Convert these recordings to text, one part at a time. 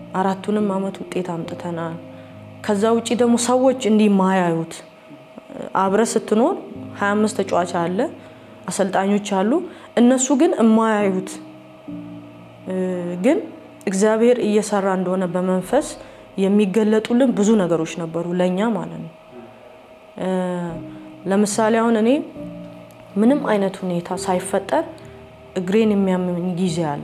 አራቱንም አመት ውጤት አምጥተናል። ከዛ ውጭ ደግሞ ሰዎች እንዲህ ማያዩት አብረ ስትኖር 25 ተጫዋች አለ፣ አሰልጣኞች አሉ። እነሱ ግን የማያዩት ግን እግዚአብሔር እየሰራ እንደሆነ በመንፈስ የሚገለጡልን ብዙ ነገሮች ነበሩ ለእኛ ማለት ነው። ለምሳሌ አሁን እኔ ምንም አይነት ሁኔታ ሳይፈጠር እግሬን የሚያመኝ ጊዜ አለ።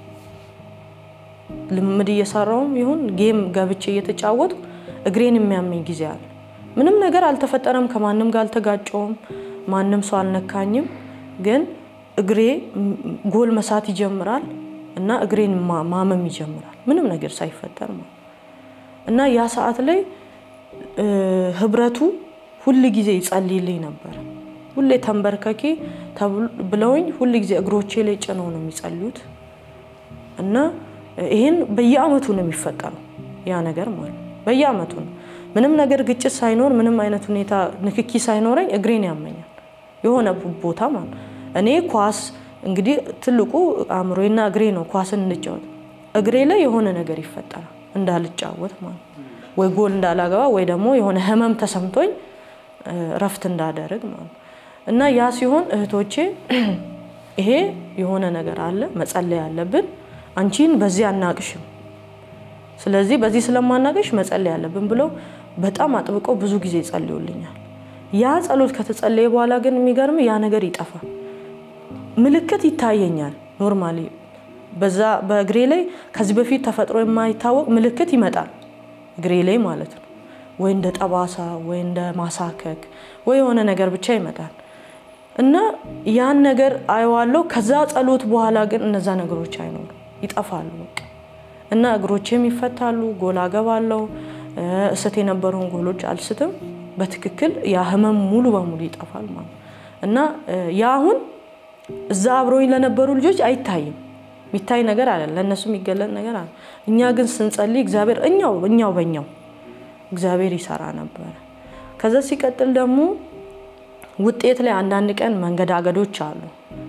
ልምምድ እየሰራውም ይሁን ጌም ገብቼ እየተጫወትኩ እግሬን የሚያመኝ ጊዜ አለ። ምንም ነገር አልተፈጠረም። ከማንም ጋር አልተጋጨውም። ማንም ሰው አልነካኝም። ግን እግሬ ጎል መሳት ይጀምራል እና እግሬን ማመም ይጀምራል። ምንም ነገር ሳይፈጠር ማለት እና ያ ሰዓት ላይ ህብረቱ ሁል ጊዜ ይጸልይልኝ ነበር። ሁሌ ተንበርከኬ ብለውኝ ሁል ጊዜ እግሮቼ ላይ ጭነው ነው የሚጸልዩት እና ይህን በየአመቱ ነው የሚፈጠረው ያ ነገር ማለት በየአመቱ ነው። ምንም ነገር ግጭት ሳይኖር ምንም አይነት ሁኔታ ንክኪ ሳይኖረኝ እግሬን ያመኛል የሆነ ቦታ ማለት እኔ ኳስ እንግዲህ ትልቁ አእምሮና እግሬ ነው። ኳስን እንጫወት እግሬ ላይ የሆነ ነገር ይፈጠራል እንዳልጫወት ማለት ወይ ጎል እንዳላገባ ወይ ደግሞ የሆነ ህመም ተሰምቶኝ እረፍት እንዳደርግ ማለት እና ያ ሲሆን እህቶቼ ይሄ የሆነ ነገር አለ መጸለይ አለብን፣ አንቺን በዚህ አናቅሽም፣ ስለዚህ በዚህ ስለማናቅሽ መጸለይ አለብን ብለው በጣም አጥብቀው ብዙ ጊዜ ይጸልዩልኛል። ያ ጸሎት ከተጸለየ በኋላ ግን የሚገርም ያ ነገር ይጠፋል። ምልክት ይታየኛል። ኖርማሊ በዛ በእግሬ ላይ ከዚህ በፊት ተፈጥሮ የማይታወቅ ምልክት ይመጣል እግሬ ላይ ማለት ነው። ወይ እንደ ጠባሳ ወይ እንደ ማሳከክ ወይ የሆነ ነገር ብቻ ይመጣል እና ያን ነገር አየዋለሁ። ከዛ ጸሎት በኋላ ግን እነዛ ነገሮች አይኖሩ ይጠፋሉ በቃ እና እግሮቼም ይፈታሉ። ጎል አገባለሁ። እስት የነበረውን ጎሎች አልስትም። በትክክል ያ ህመም ሙሉ በሙሉ ይጠፋል ማለት እና ያ አሁን እዛ አብረውኝ ለነበሩ ልጆች አይታይም። የሚታይ ነገር አለ፣ ለእነሱ የሚገለጥ ነገር አለ። እኛ ግን ስንጸልይ እግዚአብሔር እኛው እኛው በኛው እግዚአብሔር ይሰራ ነበረ። ከዛ ሲቀጥል ደግሞ ውጤት ላይ አንዳንድ ቀን መንገዳገዶች አሉ።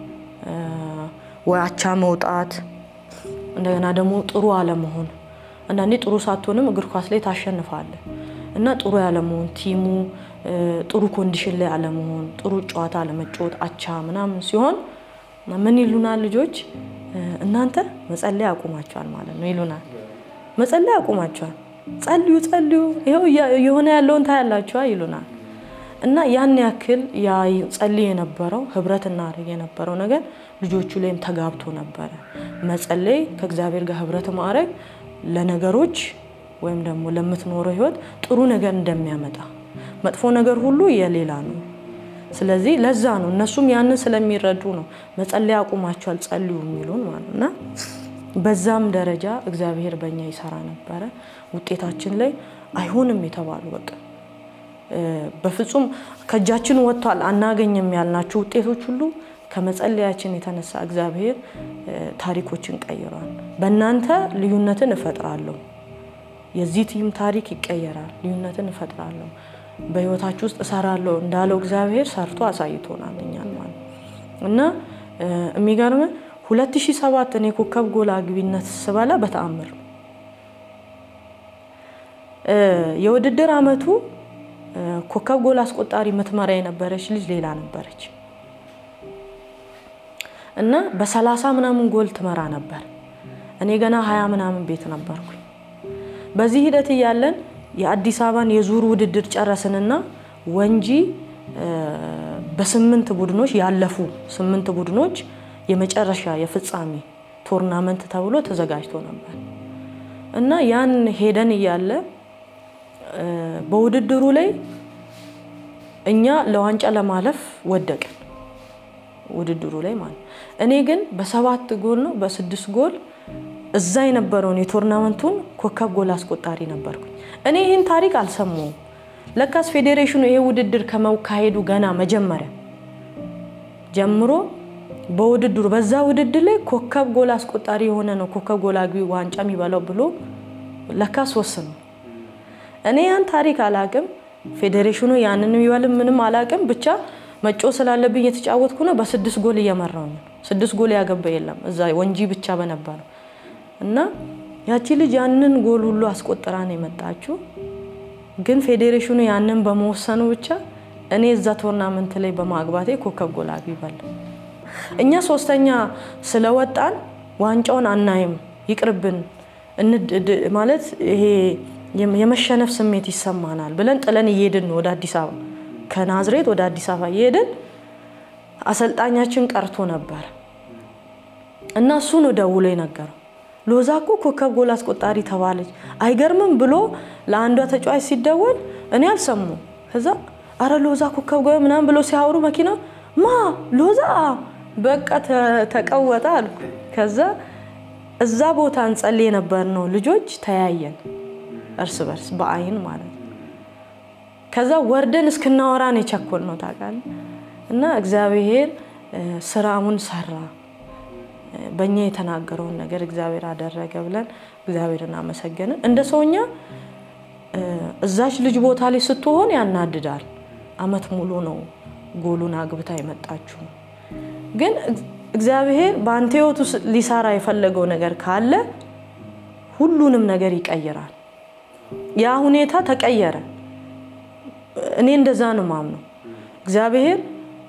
ወይ አቻ መውጣት፣ እንደገና ደግሞ ጥሩ አለመሆን። አንዳንዴ ጥሩ ሳትሆንም እግር ኳስ ላይ ታሸንፋለህ እና ጥሩ ያለመሆን ቲሙ ጥሩ ኮንዲሽን ላይ አለመሆን፣ ጥሩ ጨዋታ አለመጫወት፣ አቻ ምናምን ሲሆን ምን ይሉናል ልጆች? እናንተ መጸለይ አቁማቸዋል ማለት ነው ይሉናል። መጸለይ አቁማቸዋል፣ ጸልዩ ጸልዩ፣ ይኸው የሆነ ያለውን ታያላችኋ ይሉናል። እና ያን ያክል ጸልይ የነበረው ህብረት እናደርግ የነበረው ነገር ልጆቹ ላይም ተጋብቶ ነበረ። መጸለይ ከእግዚአብሔር ጋር ህብረት ማድረግ ለነገሮች ወይም ደግሞ ለምትኖረው ህይወት ጥሩ ነገር እንደሚያመጣ መጥፎ ነገር ሁሉ የሌላ ነው። ስለዚህ ለዛ ነው እነሱም ያንን ስለሚረዱ ነው መጸለይ አቁማቸዋል ጸልዩ የሚሉን ማለት እና በዛም ደረጃ እግዚአብሔር በእኛ ይሰራ ነበረ። ውጤታችን ላይ አይሆንም የተባሉ በቃ በፍጹም ከእጃችን ወጥቷል አናገኝም ያልናቸው ውጤቶች ሁሉ ከመጸለያችን የተነሳ እግዚአብሔር ታሪኮችን ቀይሯል። በእናንተ ልዩነትን እፈጥራለሁ፣ የዚህ ቲም ታሪክ ይቀየራል፣ ልዩነትን እፈጥራለሁ በህይወታችሁ ውስጥ እሰራለሁ እንዳለው እግዚአብሔር ሰርቶ አሳይቶናል እኛን ማለት እና የሚገርም 2007 እኔ ኮከብ ጎል አግቢነት ስበላ በተአምር የውድድር አመቱ ኮከብ ጎል አስቆጣሪ ምትመራ የነበረች ልጅ ሌላ ነበረች እና በሰላሳ ምናምን ጎል ትመራ ነበር። እኔ ገና ሀያ ምናምን ቤት ነበርኩኝ። በዚህ ሂደት እያለን የአዲስ አበባን የዙር ውድድር ጨረስንና ወንጂ በስምንት ቡድኖች ያለፉ ስምንት ቡድኖች የመጨረሻ የፍጻሜ ቶርናመንት ተብሎ ተዘጋጅቶ ነበር እና ያን ሄደን እያለ በውድድሩ ላይ እኛ ለዋንጫ ለማለፍ ወደቅን። ውድድሩ ላይ ማለት እኔ ግን በሰባት ጎል ነው በስድስት ጎል እዛ የነበረውን የቶርናመንቱን ኮከብ ጎል አስቆጣሪ ነበርኩኝ። እኔ ይህን ታሪክ አልሰማውም። ለካስ ፌዴሬሽኑ ይሄ ውድድር ከመካሄዱ ገና መጀመሪያ ጀምሮ በውድድሩ በዛ ውድድር ላይ ኮከብ ጎል አስቆጣሪ የሆነ ነው ኮከብ ጎል አግቢ ዋንጫ የሚበላው ብሎ ለካስ ወስኑ። እኔ ያን ታሪክ አላቅም። ፌዴሬሽኑ ያንን የሚበልም ምንም አላቅም። ብቻ መጮ ስላለብኝ የተጫወትኩ ነው። በስድስት ጎል እየመራው ነው። ስድስት ጎል ያገባ የለም እዛ ወንጂ ብቻ በነበረው እና ያቺ ልጅ ያንን ጎል ሁሉ አስቆጥራ ነው የመጣችው። ግን ፌዴሬሽኑ ያንን በመወሰኑ ብቻ እኔ እዛ ቶርናመንት ላይ በማግባቴ ኮከብ ጎል አግቢ በላ። እኛ ሶስተኛ ስለወጣን ዋንጫውን አናይም ይቅርብን ማለት ይሄ የመሸነፍ ስሜት ይሰማናል ብለን ጥለን እየሄድን ነው ወደ አዲስ አበባ ከናዝሬት ወደ አዲስ አበባ እየሄድን አሰልጣኛችን ቀርቶ ነበር እና እሱ ነው ደውሎ የነገረው። ሎዛ እኮ ኮከብ ጎል አስቆጣሪ ተባለች አይገርምም ብሎ ለአንዷ ተጫዋች ሲደወል እኔ አልሰሙ። ከዛ አረ ሎዛ ኮከብ ጎል ምናምን ብሎ ሲያወሩ መኪና ማ ሎዛ በቃ ተቀወጠ አልኩ። ከዛ እዛ ቦታ እንጸልይ የነበር ነው ልጆች ተያየን እርስ በርስ በአይን ማለት ነው። ከዛ ወርደን እስክናወራን የቸኮል ነው ታውቃለህ። እና እግዚአብሔር ስራውን ሰራ። በእኛ የተናገረውን ነገር እግዚአብሔር አደረገ ብለን እግዚአብሔርን አመሰገንን። እንደ ሰውኛ እዛች ልጅ ቦታ ላይ ስትሆን ያናድዳል። አመት ሙሉ ነው ጎሉን አግብታ የመጣችው። ግን እግዚአብሔር በአንተ ህይወት ውስጥ ሊሰራ የፈለገው ነገር ካለ ሁሉንም ነገር ይቀይራል። ያ ሁኔታ ተቀየረ። እኔ እንደዛ ነው ማምነው። እግዚአብሔር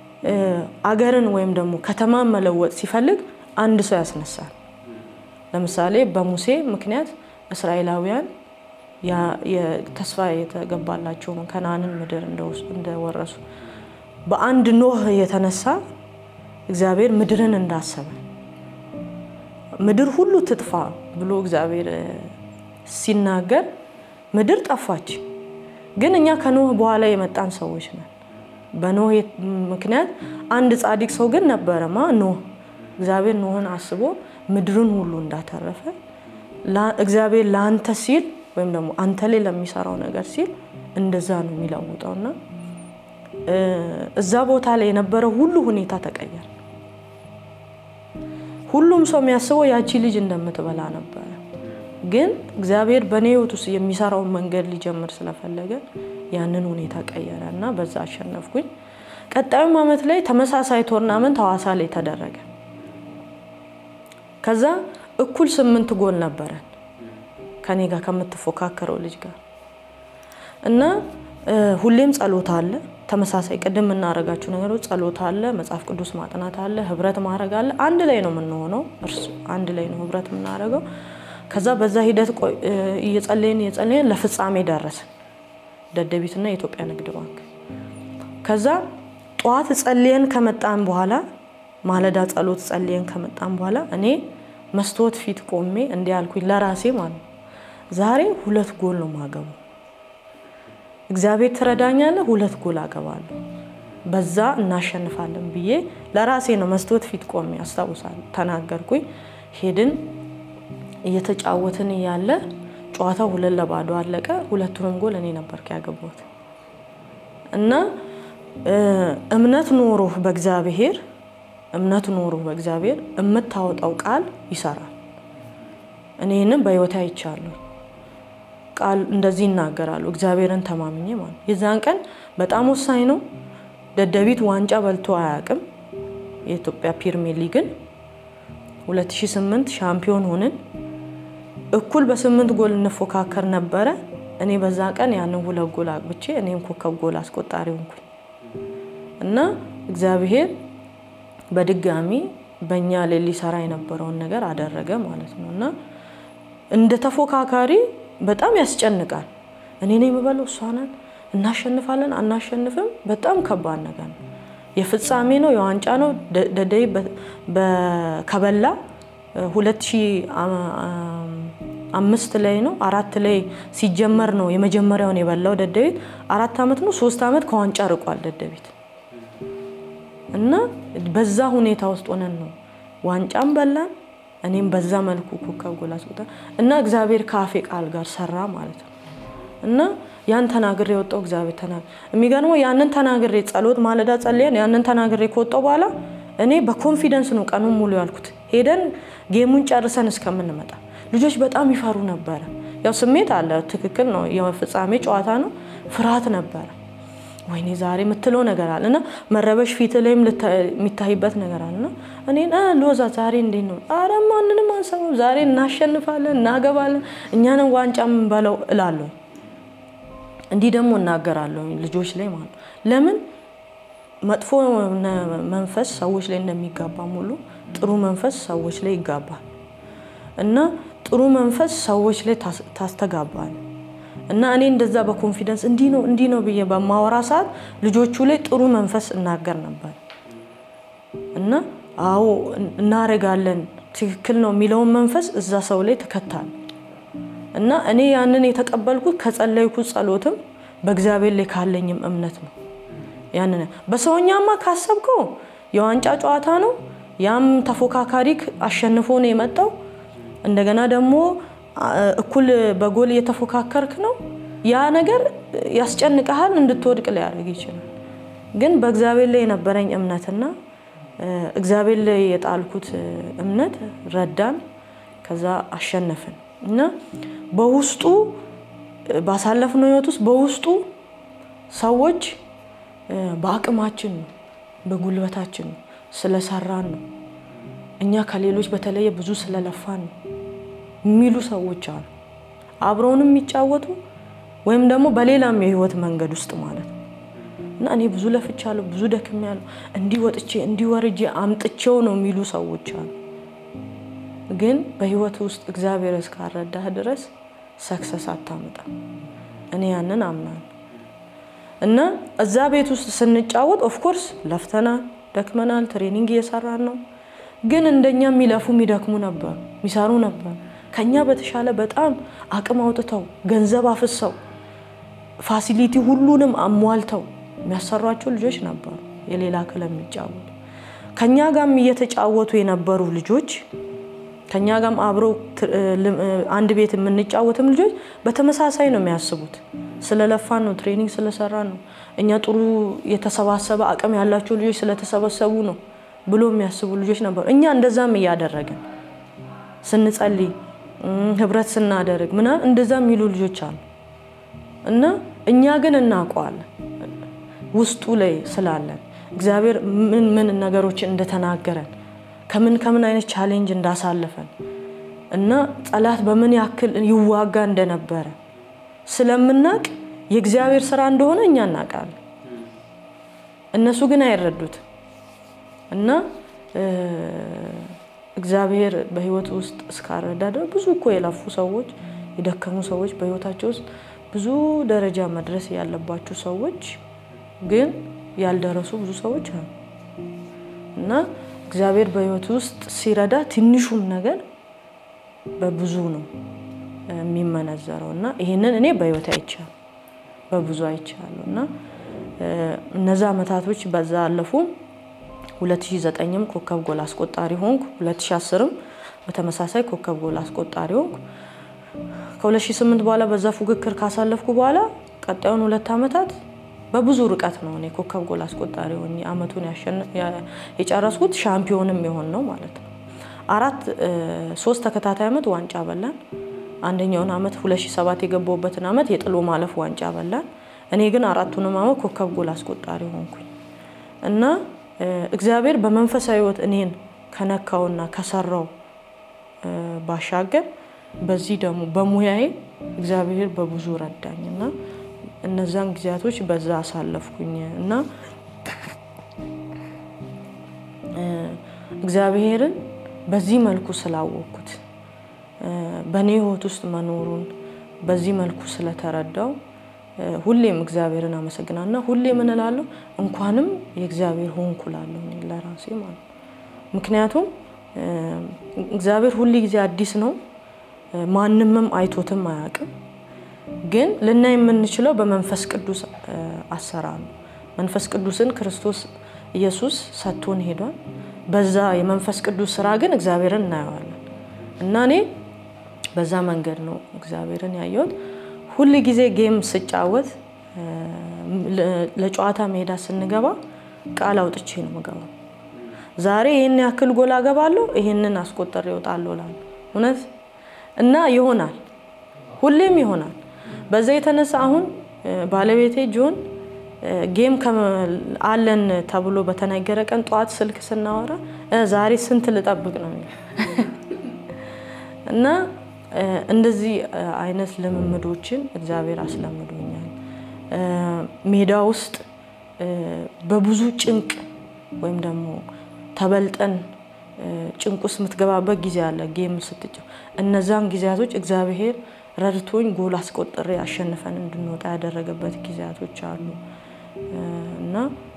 አገርን ወይም ደግሞ ከተማን መለወጥ ሲፈልግ አንድ ሰው ያስነሳል። ለምሳሌ በሙሴ ምክንያት እስራኤላውያን ተስፋ የተገባላቸውን ከነዓንን ምድር እንደወረሱ በአንድ ኖህ የተነሳ እግዚአብሔር ምድርን እንዳሰበ ምድር ሁሉ ትጥፋ ብሎ እግዚአብሔር ሲናገር ምድር ጠፋች። ግን እኛ ከኖህ በኋላ የመጣን ሰዎች ነን። በኖህ ምክንያት አንድ ጻድቅ ሰው ግን ነበረ ማ ኖህ እግዚአብሔር ኖህን አስቦ ምድርን ሁሉ እንዳተረፈ እግዚአብሔር ለአንተ ሲል ወይም ደግሞ አንተ ላይ ለሚሰራው ነገር ሲል እንደዛ ነው የሚለውጠው እና እዛ ቦታ ላይ የነበረው ሁሉ ሁኔታ ተቀየረ። ሁሉም ሰው የሚያስበው ያቺ ልጅ እንደምትበላ ነበረ። ግን እግዚአብሔር በእኔ ህይወት ውስጥ የሚሰራውን መንገድ ሊጀምር ስለፈለገ ያንን ሁኔታ ቀየረ እና በዛ አሸነፍኩኝ። ቀጣዩም አመት ላይ ተመሳሳይ ቶርናመንት ሐዋሳ ላይ ተደረገ። ከዛ እኩል ስምንት ጎል ነበረን ከኔ ጋር ከምትፎካከረው ልጅ ጋር እና ሁሌም ጸሎት አለ። ተመሳሳይ ቅድም የምናደርጋቸው ነገሮች ጸሎት አለ፣ መጽሐፍ ቅዱስ ማጥናት አለ፣ ህብረት ማድረግ አለ። አንድ ላይ ነው የምንሆነው፣ እርሱ አንድ ላይ ነው ህብረት የምናደርገው። ከዛ በዛ ሂደት እየጸለይን እየጸለይን ለፍጻሜ ደረስን፣ ደደቢትና የኢትዮጵያ ንግድ ባንክ። ከዛ ጠዋት ጸልየን ከመጣን በኋላ ማለዳ ጸሎት ጸልየን ከመጣን በኋላ እኔ መስታወት ፊት ቆሜ እንዲህ አልኩኝ ለራሴ ማለት ነው፣ ዛሬ ሁለት ጎል ነው ማገቡ እግዚአብሔር ትረዳኛለህ፣ ሁለት ጎል አገባለሁ፣ በዛ እናሸንፋለን ብዬ ለራሴ ነው መስታወት ፊት ቆሜ አስታውሳለሁ። ተናገርኩኝ። ሄድን። እየተጫወትን እያለ ጨዋታው ሁለት ለባዶ አለቀ። ሁለቱንም ጎል እኔ ነበርኩ ያገባሁት እና እምነት ኖሮህ በእግዚአብሔር እምነት ኖሮህ በእግዚአብሔር የምታወጣው ቃል ይሰራል። እኔ ይህንን በህይወቴ አይቻለሁ። ቃል እንደዚህ ይናገራሉ። እግዚአብሔርን ተማምኜ ማለት የዛን ቀን በጣም ወሳኝ ነው። ደደቢት ዋንጫ በልቶ አያውቅም። የኢትዮጵያ ፕሪሚየር ሊግን 2008 ሻምፒዮን ሆንን። እኩል በስምንት ጎል እንፎካከር ነበረ። እኔ በዛ ቀን ያንን ሁለት ጎል አግብቼ እኔም ኮከብ ጎል አስቆጣሪ ሆንኩኝ እና እግዚአብሔር በድጋሚ በእኛ ላይ ሊሰራ የነበረውን ነገር አደረገ ማለት ነው እና እንደ ተፎካካሪ በጣም ያስጨንቃል። እኔ ነኝ የምበለው፣ እሷ ናት፣ እናሸንፋለን አናሸንፍም፣ በጣም ከባድ ነገር ነው። የፍጻሜ ነው፣ የዋንጫ ነው። ደደይ ከበላ ሁለት ሺህ አምስት ላይ ነው አራት ላይ ሲጀመር ነው የመጀመሪያውን የበላው ደደቢት። አራት ዓመት ነው ሶስት ዓመት ከዋንጫ ርቋል ደደቢት እና በዛ ሁኔታ ውስጥ ሆነን ነው ዋንጫም በላን። እኔም በዛ መልኩ ኮከብ ጎል አስቆጠር እና እግዚአብሔር ከአፌ ቃል ጋር ሰራ ማለት ነው እና ያን ተናግሬ የወጣው እግዚአብሔር ተናግሬ የሚገርመው ያንን ተናግሬ ጸሎት ማለዳ ጸልየን ያንን ተናግሬ ከወጣው በኋላ እኔ በኮንፊደንስ ነው ቀኑን ሙሉ ያልኩት። ሄደን ጌሙን ጨርሰን እስከምንመጣ ልጆች በጣም ይፈሩ ነበረ። ያው ስሜት አለ፣ ትክክል ነው። የፍጻሜ ጨዋታ ነው። ፍርሃት ነበረ። ወይኔ ዛሬ የምትለው ነገር አለ እና መረበሽ ፊት ላይም የሚታይበት ነገር አለ እና እኔን ሎዛ ዛሬ እንዴት ነው? አረ ማንንም አንሰማም፣ ዛሬ እናሸንፋለን፣ እናገባለን፣ እኛንን ዋንጫ የምንበለው እላለሁ። እንዲህ ደግሞ እናገራለሁ ልጆች ላይ ማለት ነው። ለምን መጥፎ መንፈስ ሰዎች ላይ እንደሚጋባ ሙሉ ጥሩ መንፈስ ሰዎች ላይ ይጋባል እና ጥሩ መንፈስ ሰዎች ላይ ታስተጋባል እና እኔ እንደዛ በኮንፊደንስ እንዲህ ነው እንዲህ ነው ብዬ በማወራ ሰዓት ልጆቹ ላይ ጥሩ መንፈስ እናገር ነበር እና አዎ እናረጋለን ትክክል ነው የሚለውን መንፈስ እዛ ሰው ላይ ትከታል እና እኔ ያንን የተቀበልኩት ከጸለይኩት ጸሎትም በእግዚአብሔር ላይ ካለኝም እምነት ነው። ያንን በሰውኛማ ካሰብከው የዋንጫ ጨዋታ ነው። ያም ተፎካካሪ አሸንፎ ነው የመጣው። እንደገና ደግሞ እኩል በጎል እየተፎካከርክ ነው። ያ ነገር ያስጨንቀሃል፣ እንድትወድቅ ሊያደርግ ይችላል። ግን በእግዚአብሔር ላይ የነበረኝ እምነትና እግዚአብሔር ላይ የጣልኩት እምነት ረዳን። ከዛ አሸነፍን እና በውስጡ ባሳለፍነው ህይወት ውስጥ በውስጡ ሰዎች በአቅማችን ነው በጉልበታችን ነው ስለሰራን ነው እኛ ከሌሎች በተለየ ብዙ ስለለፋን ነው የሚሉ ሰዎች አሉ። አብረውንም የሚጫወቱ ወይም ደግሞ በሌላም የህይወት መንገድ ውስጥ ማለት ነው እና እኔ ብዙ ለፍቻለሁ፣ ብዙ ደክሜያለሁ፣ እንዲህ ወጥቼ እንዲህ ወርጄ አምጥቼው ነው የሚሉ ሰዎች አሉ። ግን በህይወት ውስጥ እግዚአብሔር እስካረዳህ ድረስ ሰክሰስ አታመጣም። እኔ ያንን አምናለሁ። እና እዛ ቤት ውስጥ ስንጫወት ኦፍኮርስ ለፍተናል፣ ደክመናል፣ ትሬኒንግ እየሰራን ነው። ግን እንደኛ የሚለፉ የሚደክሙ ነበሩ፣ የሚሰሩ ነበሩ። ከኛ በተሻለ በጣም አቅም አውጥተው ገንዘብ አፍሰው ፋሲሊቲ ሁሉንም አሟልተው የሚያሰሯቸው ልጆች ነበሩ፣ የሌላ ክለብ የሚጫወቱ ከኛ ጋርም እየተጫወቱ የነበሩ ልጆች ከኛ ጋርም አብረው አንድ ቤት የምንጫወትም ልጆች በተመሳሳይ ነው የሚያስቡት። ስለለፋን ነው፣ ትሬኒንግ ስለሰራን ነው፣ እኛ ጥሩ የተሰባሰበ አቅም ያላቸው ልጆች ስለተሰበሰቡ ነው ብሎ የሚያስቡ ልጆች ነበሩ። እኛ እንደዛም እያደረግን ስንጸልይ፣ ህብረት ስናደርግ ምናምን እንደዛ የሚሉ ልጆች አሉ እና እኛ ግን እናውቀዋለን ውስጡ ላይ ስላለን እግዚአብሔር ምን ምን ነገሮችን እንደተናገረን ከምን ከምን አይነት ቻሌንጅ እንዳሳለፈን እና ጠላት በምን ያክል ይዋጋ እንደነበረ ስለምናቅ የእግዚአብሔር ስራ እንደሆነ እኛ እናውቃለን። እነሱ ግን አይረዱት እና እግዚአብሔር በህይወት ውስጥ እስካረዳ ድረስ ብዙ እኮ የለፉ ሰዎች የደከሙ ሰዎች በህይወታቸው ውስጥ ብዙ ደረጃ መድረስ ያለባቸው ሰዎች ግን ያልደረሱ ብዙ ሰዎች አሉ እና እግዚአብሔር በህይወት ውስጥ ሲረዳ ትንሹም ነገር በብዙ ነው የሚመነዘረው እና ይህንን እኔ በህይወት አይቻለሁ፣ በብዙ አይቻለሁ እና እነዛ አመታቶች በዛ አለፉ። 2009ም ኮከብ ጎል አስቆጣሪ ሆንኩ። 2010ም በተመሳሳይ ኮከብ ጎል አስቆጣሪ ሆንኩ። ከ2008 በኋላ በዛ ፉክክር ካሳለፍኩ በኋላ ቀጣዩን ሁለት ዓመታት በብዙ ርቀት ነው እኔ ኮከብ ጎል አስቆጣሪ ሆኜ አመቱን የጨረስኩት ሻምፒዮንም የሆን ነው ማለት ነው። አራት ሶስት ተከታታይ አመት ዋንጫ በላን። አንደኛውን አመት 2007 የገባሁበትን አመት የጥሎ ማለፍ ዋንጫ በላን። እኔ ግን አራቱንም አመት ኮከብ ጎል አስቆጣሪ ሆንኩኝ እና እግዚአብሔር በመንፈሳዊ ህይወት እኔን ከነካውና ከሰራው ባሻገር በዚህ ደግሞ በሙያዬ እግዚአብሔር በብዙ ረዳኝ እና እነዛን ጊዜያቶች በዛ አሳለፍኩኝ እና እግዚአብሔርን በዚህ መልኩ ስላወቅኩት በእኔ ህይወት ውስጥ መኖሩን በዚህ መልኩ ስለተረዳው ሁሌም እግዚአብሔርን አመሰግናና ሁሌ ምን እላለሁ እንኳንም የእግዚአብሔር ሆንኩ እላለሁ ለራሴ ማለት ነው። ምክንያቱም እግዚአብሔር ሁሌ ጊዜ አዲስ ነው፣ ማንምም አይቶትም አያውቅም። ግን ልናይ የምንችለው በመንፈስ ቅዱስ አሰራር ነው። መንፈስ ቅዱስን ክርስቶስ ኢየሱስ ሰጥቶን ሄዷል። በዛ የመንፈስ ቅዱስ ስራ ግን እግዚአብሔርን እናየዋለን እና እኔ በዛ መንገድ ነው እግዚአብሔርን ያየሁት። ሁል ጊዜ ጌም ስጫወት ለጨዋታ ሜዳ ስንገባ ቃል አውጥቼ ነው የምገባው። ዛሬ ይህን ያክል ጎል አገባለሁ፣ ይህንን አስቆጠር ይወጣለሁ እላለሁ። እውነት እና ይሆናል፣ ሁሌም ይሆናል። በዛ የተነሳ አሁን ባለቤቴ ጆን ጌም አለን ተብሎ በተነገረ ቀን ጠዋት ስልክ ስናወራ ዛሬ ስንት ልጠብቅ ነው እና እንደዚህ አይነት ልምምዶችን እግዚአብሔር አስለምዶኛል። ሜዳ ውስጥ በብዙ ጭንቅ ወይም ደግሞ ተበልጠን ጭንቅ ውስጥ የምትገባበት ጊዜ አለ። ጌም ስትጫ እነዛን ጊዜያቶች እግዚአብሔር ረድቶኝ ጎል አስቆጥሬ አሸንፈን እንድንወጣ ያደረገበት ጊዜያቶች አሉ እና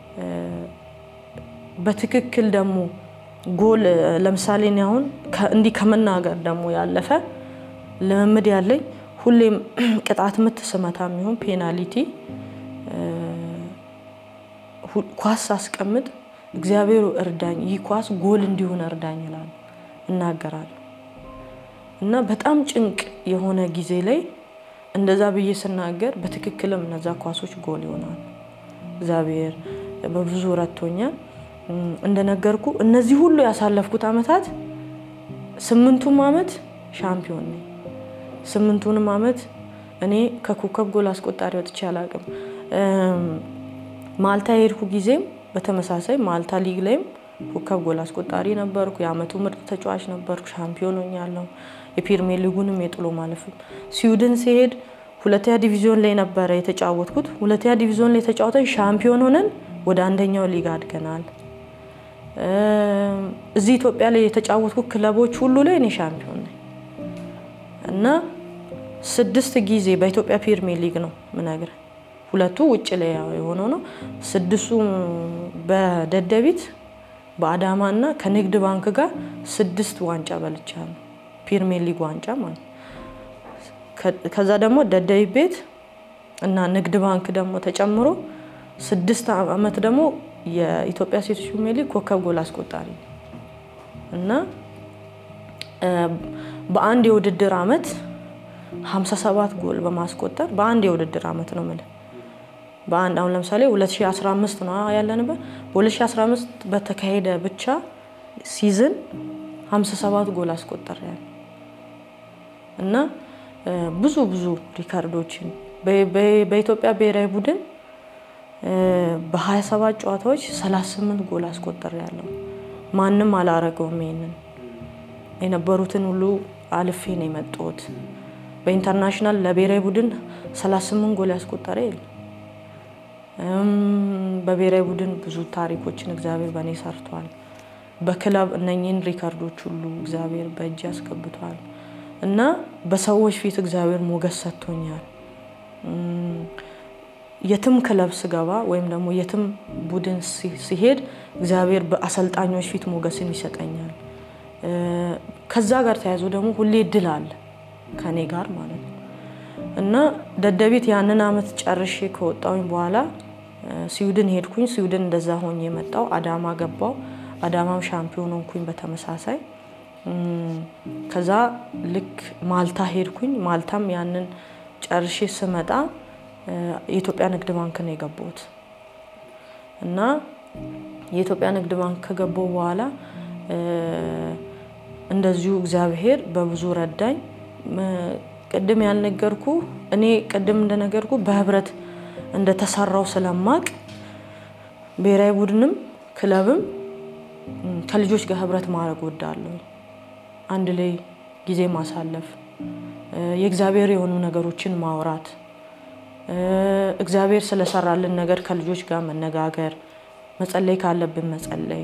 በትክክል ደግሞ ጎል ለምሳሌ እኔ አሁን እንዲህ ከመናገር ደግሞ ያለፈ ልምምድ ያለኝ ሁሌም ቅጣት ምት ስመታ የሚሆን ፔናሊቲ ኳስ ሳስቀምጥ እግዚአብሔሩ እርዳኝ፣ ይህ ኳስ ጎል እንዲሆን እርዳኝ ይላል እናገራለሁ። እና በጣም ጭንቅ የሆነ ጊዜ ላይ እንደዛ ብዬ ስናገር በትክክልም እነዛ ኳሶች ጎል ይሆናሉ። እግዚአብሔር በብዙ ረድቶኛል። እንደነገርኩ እነዚህ ሁሉ ያሳለፍኩት አመታት ስምንቱም አመት ሻምፒዮን ነኝ። ስምንቱንም አመት እኔ ከኮከብ ጎል አስቆጣሪ ወጥቼ አላውቅም። ማልታ የሄድኩ ጊዜም በተመሳሳይ ማልታ ሊግ ላይም ኮከብ ጎል አስቆጣሪ ነበርኩ። የአመቱ ምርጥ ተጫዋች ነበርኩ። ሻምፒዮን ሆኛለሁ። የፕሪሚየር ሊጉንም የጥሎ ማለፍም ስዊድን ሲሄድ ሁለተኛ ዲቪዚዮን ላይ ነበረ የተጫወትኩት። ሁለተኛ ዲቪዚዮን ላይ ተጫውተን ሻምፒዮን ሆነን ወደ አንደኛው ሊግ አድገናል። እዚህ ኢትዮጵያ ላይ የተጫወትኩት ክለቦች ሁሉ ላይ እኔ ሻምፒዮን ነኝ እና ስድስት ጊዜ በኢትዮጵያ ፕሪሚየር ሊግ ነው ምነግርህ። ሁለቱ ውጭ ላይ የሆነው ነው። ስድስቱ በደደቢት በአዳማ እና ከንግድ ባንክ ጋር ስድስት ዋንጫ በልቻለሁ። ፕሪሚየር ሊግ ዋንጫ ማለት ከዛ ደግሞ ደደቢት ቤት እና ንግድ ባንክ ደግሞ ተጨምሮ ስድስት አመት ደግሞ የኢትዮጵያ ሴቶች ፕሪሚየር ሊግ ኮከብ ጎል አስቆጣሪ እና በአንድ የውድድር አመት 57 ጎል በማስቆጠር በአንድ የውድድር አመት ነው የምልህ በአንድ አሁን ለምሳሌ 2015 ነው ያለንበት። በ2015 በተካሄደ ብቻ ሲዝን 57 ጎል አስቆጠር እና ብዙ ብዙ ሪካርዶችን በኢትዮጵያ ብሔራዊ ቡድን በ27 ጨዋታዎች 38 ጎል አስቆጠር ያለው ማንም አላረገውም። ይሄንን የነበሩትን ሁሉ አልፌ ነው የመጣሁት። በኢንተርናሽናል ለብሔራዊ ቡድን 38 ጎል ያስቆጠረ የለም። በብሔራዊ ቡድን ብዙ ታሪኮችን እግዚአብሔር በእኔ ሰርቷል። በክለብ እነኚህን ሪካርዶች ሁሉ እግዚአብሔር በእጅ ያስገብቷል እና በሰዎች ፊት እግዚአብሔር ሞገስ ሰጥቶኛል። የትም ክለብ ስገባ ወይም ደግሞ የትም ቡድን ሲሄድ እግዚአብሔር በአሰልጣኞች ፊት ሞገስን ይሰጠኛል። ከዛ ጋር ተያይዞ ደግሞ ሁሌ ድል አለ ከኔ ጋር ማለት ነው እና ደደቢት ያንን አመት ጨርሼ ከወጣሁኝ በኋላ ስዊድን ሄድኩኝ። ስዊድን እንደዛ ሆኜ የመጣው አዳማ ገባው። አዳማም ሻምፒዮን ሆንኩኝ በተመሳሳይ። ከዛ ልክ ማልታ ሄድኩኝ። ማልታም ያንን ጨርሼ ስመጣ የኢትዮጵያ ንግድ ባንክ ነው የገባሁት እና የኢትዮጵያ ንግድ ባንክ ከገባሁ በኋላ እንደዚሁ እግዚአብሔር በብዙ ረዳኝ። ቅድም ያልነገርኩ እኔ ቅድም እንደነገርኩ በህብረት እንደተሰራው ስለማቅ ብሔራዊ ቡድንም ክለብም ከልጆች ጋር ህብረት ማድረግ ወዳለሁ። አንድ ላይ ጊዜ ማሳለፍ፣ የእግዚአብሔር የሆኑ ነገሮችን ማውራት፣ እግዚአብሔር ስለሰራልን ነገር ከልጆች ጋር መነጋገር፣ መጸለይ ካለብን መጸለይ።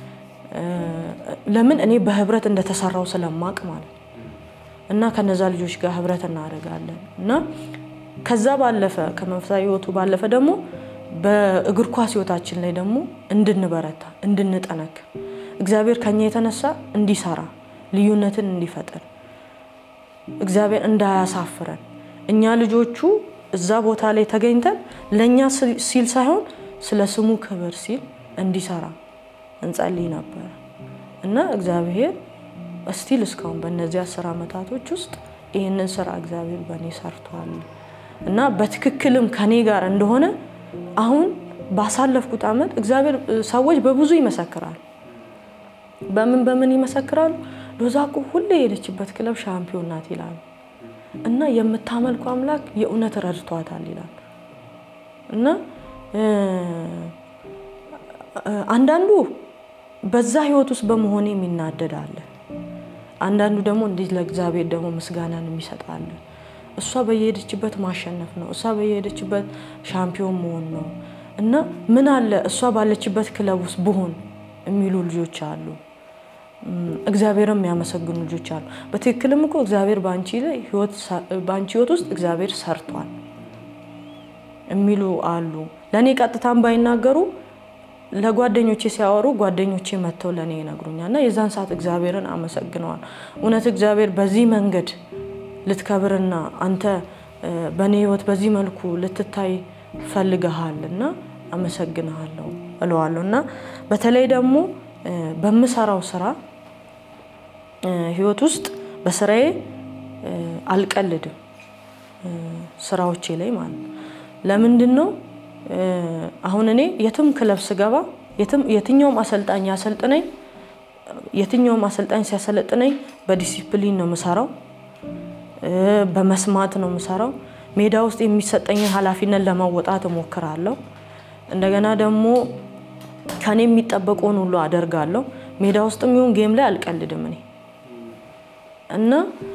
ለምን እኔ በህብረት እንደተሰራው ስለማቅ ማለት እና ከነዛ ልጆች ጋር ህብረት እናደርጋለን እና ከዛ ባለፈ ከመንፈሳዊ ህይወቱ ባለፈ ደግሞ በእግር ኳስ ህይወታችን ላይ ደግሞ እንድንበረታ እንድንጠነክር እግዚአብሔር ከኛ የተነሳ እንዲሰራ ልዩነትን እንዲፈጥር እግዚአብሔር እንዳያሳፍረን እኛ ልጆቹ እዛ ቦታ ላይ ተገኝተን ለእኛ ሲል ሳይሆን ስለ ስሙ ክብር ሲል እንዲሰራ እንጸልይ ነበረ እና እግዚአብሔር እስቲል እስካሁን በእነዚህ አስር ዓመታቶች ውስጥ ይህንን ስራ እግዚአብሔር በእኔ ሰርቷል እና በትክክልም ከኔ ጋር እንደሆነ አሁን ባሳለፍኩት ዓመት እግዚአብሔር ሰዎች በብዙ ይመሰክራል። በምን በምን ይመሰክራሉ? ሎዛ እኮ ሁሌ የሄደችበት ክለብ ሻምፒዮን ናት ይላሉ እና የምታመልኩ አምላክ የእውነት ረድቷታል ይላል እና አንዳንዱ በዛ ህይወት ውስጥ በመሆኔ የሚናደድ አለ። አንዳንዱ ደግሞ እንዲህ ለእግዚአብሔር ደግሞ ምስጋናን የሚሰጣለ። እሷ በየሄደችበት ማሸነፍ ነው፣ እሷ በየሄደችበት ሻምፒዮን መሆን ነው እና ምን አለ እሷ ባለችበት ክለብ ውስጥ ብሆን የሚሉ ልጆች አሉ። እግዚአብሔርም የሚያመሰግኑ ልጆች አሉ። በትክክልም እኮ እግዚአብሔር በአንቺ ህይወት ውስጥ እግዚአብሔር ሰርቷል የሚሉ አሉ። ለእኔ ቀጥታም ባይናገሩ ለጓደኞቼ ሲያወሩ ጓደኞቼ መጥተው ለእኔ ይነግሩኛል እና የዛን ሰዓት እግዚአብሔርን አመሰግነዋል። እውነት እግዚአብሔር በዚህ መንገድ ልትከብርና አንተ በእኔ ህይወት በዚህ መልኩ ልትታይ ፈልገሃል እና አመሰግንሃለሁ እለዋለሁ እና በተለይ ደግሞ በምሰራው ስራ ህይወት ውስጥ በስራዬ አልቀልድም። ስራዎቼ ላይ ማለት ነው። ለምንድን ነው አሁን እኔ የትም ክለብ ስገባ የትኛውም አሰልጣኝ ያሰልጥነኝ የትኛውም አሰልጣኝ ሲያሰለጥነኝ በዲሲፕሊን ነው የምሰራው፣ በመስማት ነው የምሰራው። ሜዳ ውስጥ የሚሰጠኝን ኃላፊነት ለመወጣት እሞክራለሁ። እንደገና ደግሞ ከኔ የሚጠበቀውን ሁሉ አደርጋለሁ። ሜዳ ውስጥም ይሁን ጌም ላይ አልቀልድም እኔ እና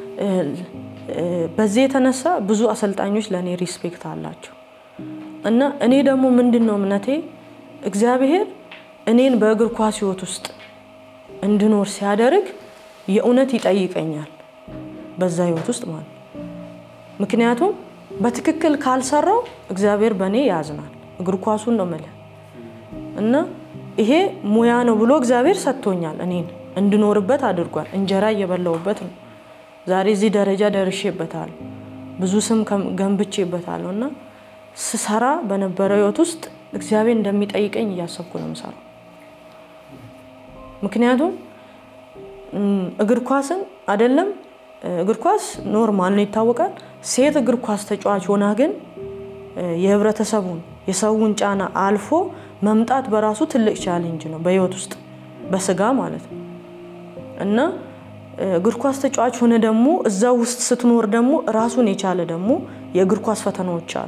በዚህ የተነሳ ብዙ አሰልጣኞች ለእኔ ሪስፔክት አላቸው። እና እኔ ደግሞ ምንድን ነው እምነቴ እግዚአብሔር እኔን በእግር ኳስ ህይወት ውስጥ እንድኖር ሲያደርግ የእውነት ይጠይቀኛል በዛ ህይወት ውስጥ ማለት ምክንያቱም በትክክል ካልሰራው እግዚአብሔር በእኔ ያዝናል። እግር ኳሱን ነው የምልህ እና ይሄ ሙያ ነው ብሎ እግዚአብሔር ሰጥቶኛል። እኔን እንድኖርበት አድርጓል። እንጀራ እየበላሁበት ነው። ዛሬ እዚህ ደረጃ ደርሼበታለሁ። ብዙ ስም ገንብቼበታለሁ እና ስሰራ በነበረው ህይወት ውስጥ እግዚአብሔር እንደሚጠይቀኝ እያሰብኩ ነው የምሰራው። ምክንያቱም እግር ኳስን አይደለም እግር ኳስ ኖርማል ነው ይታወቃል። ሴት እግር ኳስ ተጫዋች ሆና ግን የህብረተሰቡን የሰውን ጫና አልፎ መምጣት በራሱ ትልቅ ቻሌንጅ ነው በህይወት ውስጥ በስጋ ማለት ነው እና እግር ኳስ ተጫዋች ሆነ ደግሞ እዛ ውስጥ ስትኖር ደግሞ ራሱን የቻለ ደግሞ የእግር ኳስ ፈተናዎች አሉ።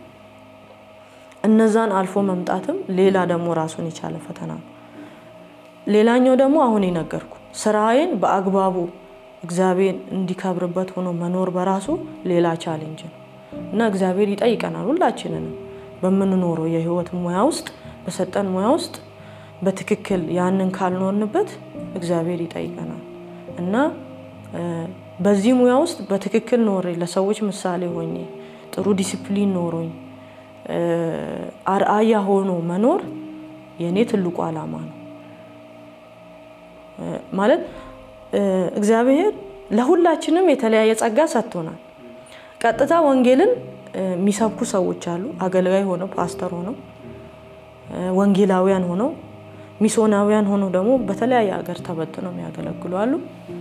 እነዛን አልፎ መምጣትም ሌላ ደግሞ ራሱን የቻለ ፈተና ነው። ሌላኛው ደግሞ አሁን የነገርኩ ስራዬን በአግባቡ እግዚአብሔር እንዲከብርበት ሆኖ መኖር በራሱ ሌላ ቻሌንጅ ነው እና እግዚአብሔር ይጠይቀናል ሁላችንንም በምንኖረው የህይወት ሙያ ውስጥ በሰጠን ሙያ ውስጥ በትክክል ያንን ካልኖርንበት እግዚአብሔር ይጠይቀናል እና በዚህ ሙያ ውስጥ በትክክል ኖሬ ለሰዎች ምሳሌ ሆኜ ጥሩ ዲሲፕሊን ኖሮኝ አርአያ ሆኖ መኖር የእኔ ትልቁ ዓላማ ነው። ማለት እግዚአብሔር ለሁላችንም የተለያየ ጸጋ ሰጥቶናል። ቀጥታ ወንጌልን የሚሰብኩ ሰዎች አሉ። አገልጋይ ሆነው ፓስተር ሆነው ወንጌላውያን ሆነው ሚሶናውያን ሆነው ደግሞ በተለያየ ሀገር ተበትነው የሚያገለግሉ አሉ።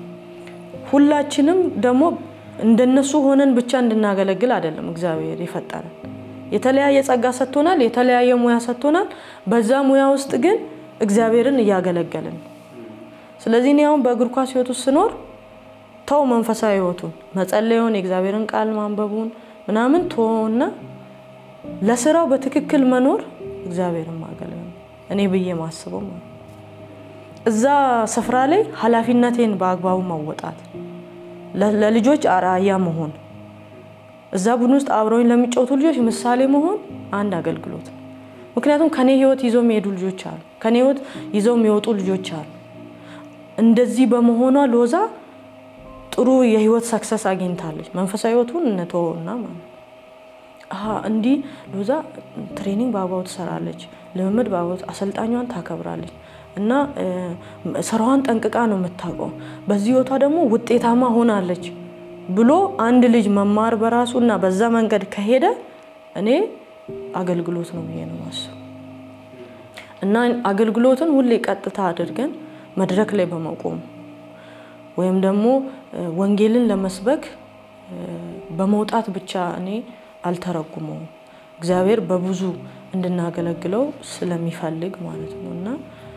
ሁላችንም ደግሞ እንደነሱ ሆነን ብቻ እንድናገለግል አይደለም እግዚአብሔር የፈጠረን። የተለያየ ጸጋ ሰጥቶናል፣ የተለያየ ሙያ ሰጥቶናል። በዛ ሙያ ውስጥ ግን እግዚአብሔርን እያገለገልን ነው። ስለዚህ እኔ አሁን በእግር ኳስ ህይወት ውስጥ ስኖር ተው መንፈሳዊ ህይወቱን መጸለዩን፣ የእግዚአብሔርን ቃል ማንበቡን ምናምን ቶና ለስራው በትክክል መኖር እግዚአብሔርን ማገልገል እኔ ብዬ ማስበው ማለት እዛ ስፍራ ላይ ኃላፊነቴን በአግባቡ መወጣት፣ ለልጆች አርአያ መሆን፣ እዛ ቡድን ውስጥ አብረውኝ ለሚጫወቱ ልጆች ምሳሌ መሆን አንድ አገልግሎት ነው። ምክንያቱም ከኔ ህይወት ይዘው የሚሄዱ ልጆች አሉ፣ ከኔ ህይወት ይዘው የሚወጡ ልጆች አሉ። እንደዚህ በመሆኗ ሎዛ ጥሩ የህይወት ሰክሰስ አግኝታለች። መንፈሳዊ ህይወቱን እንተወውና ማለት እንዲህ ሎዛ ትሬኒንግ በአግባቡ ትሰራለች፣ ልምምድ በአግባቡ አሰልጣኟን ታከብራለች እና ስራዋን ጠንቅቃ ነው የምታውቀው። በዚህ ህይወቷ ደግሞ ውጤታማ ሆናለች ብሎ አንድ ልጅ መማር በራሱ እና በዛ መንገድ ከሄደ እኔ አገልግሎት ነው ብዬ ነው ማስብ እና አገልግሎትን ሁሌ ቀጥታ አድርገን መድረክ ላይ በመቆም ወይም ደግሞ ወንጌልን ለመስበክ በመውጣት ብቻ እኔ አልተረጉመውም። እግዚአብሔር በብዙ እንድናገለግለው ስለሚፈልግ ማለት ነው እና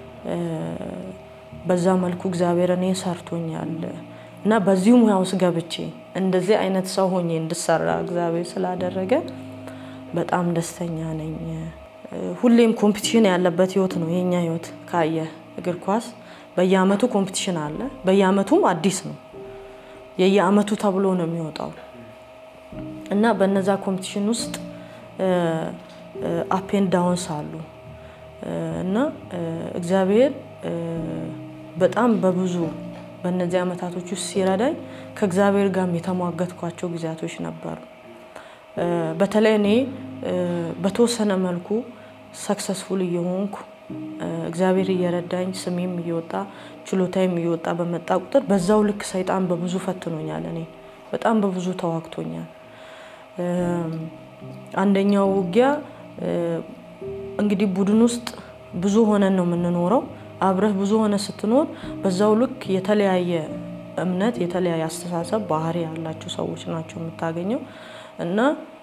በዛ መልኩ እግዚአብሔር እኔ ሰርቶኛል እና በዚሁ ሙያ ውስጥ ገብቼ እንደዚህ አይነት ሰው ሆኜ እንድሰራ እግዚአብሔር ስላደረገ በጣም ደስተኛ ነኝ ሁሌም ኮምፒቲሽን ያለበት ህይወት ነው የኛ ህይወት። ካየ እግር ኳስ በየአመቱ ኮምፒቲሽን አለ። በየአመቱም አዲስ ነው። የየአመቱ ተብሎ ነው የሚወጣው እና በነዛ ኮምፒቲሽን ውስጥ አፔን ዳውንስ አሉ እና እግዚአብሔር በጣም በብዙ በእነዚህ አመታቶች ውስጥ ሲረዳኝ ከእግዚአብሔር ጋርም የተሟገትኳቸው ጊዜያቶች ነበሩ። በተለይ እኔ በተወሰነ መልኩ ሰክሰስፉል እየሆንኩ እግዚአብሔር እየረዳኝ ስሜም እየወጣ ችሎታዬም እየወጣ በመጣ ቁጥር በዛው ልክ ሰይጣን በብዙ ፈትኖኛል። እኔ በጣም በብዙ ተዋግቶኛል። አንደኛው ውጊያ እንግዲህ ቡድን ውስጥ ብዙ ሆነን ነው የምንኖረው። አብረህ ብዙ ሆነ ስትኖር በዛው ልክ የተለያየ እምነት፣ የተለያየ አስተሳሰብ፣ ባህሪ ያላቸው ሰዎች ናቸው የምታገኘው እና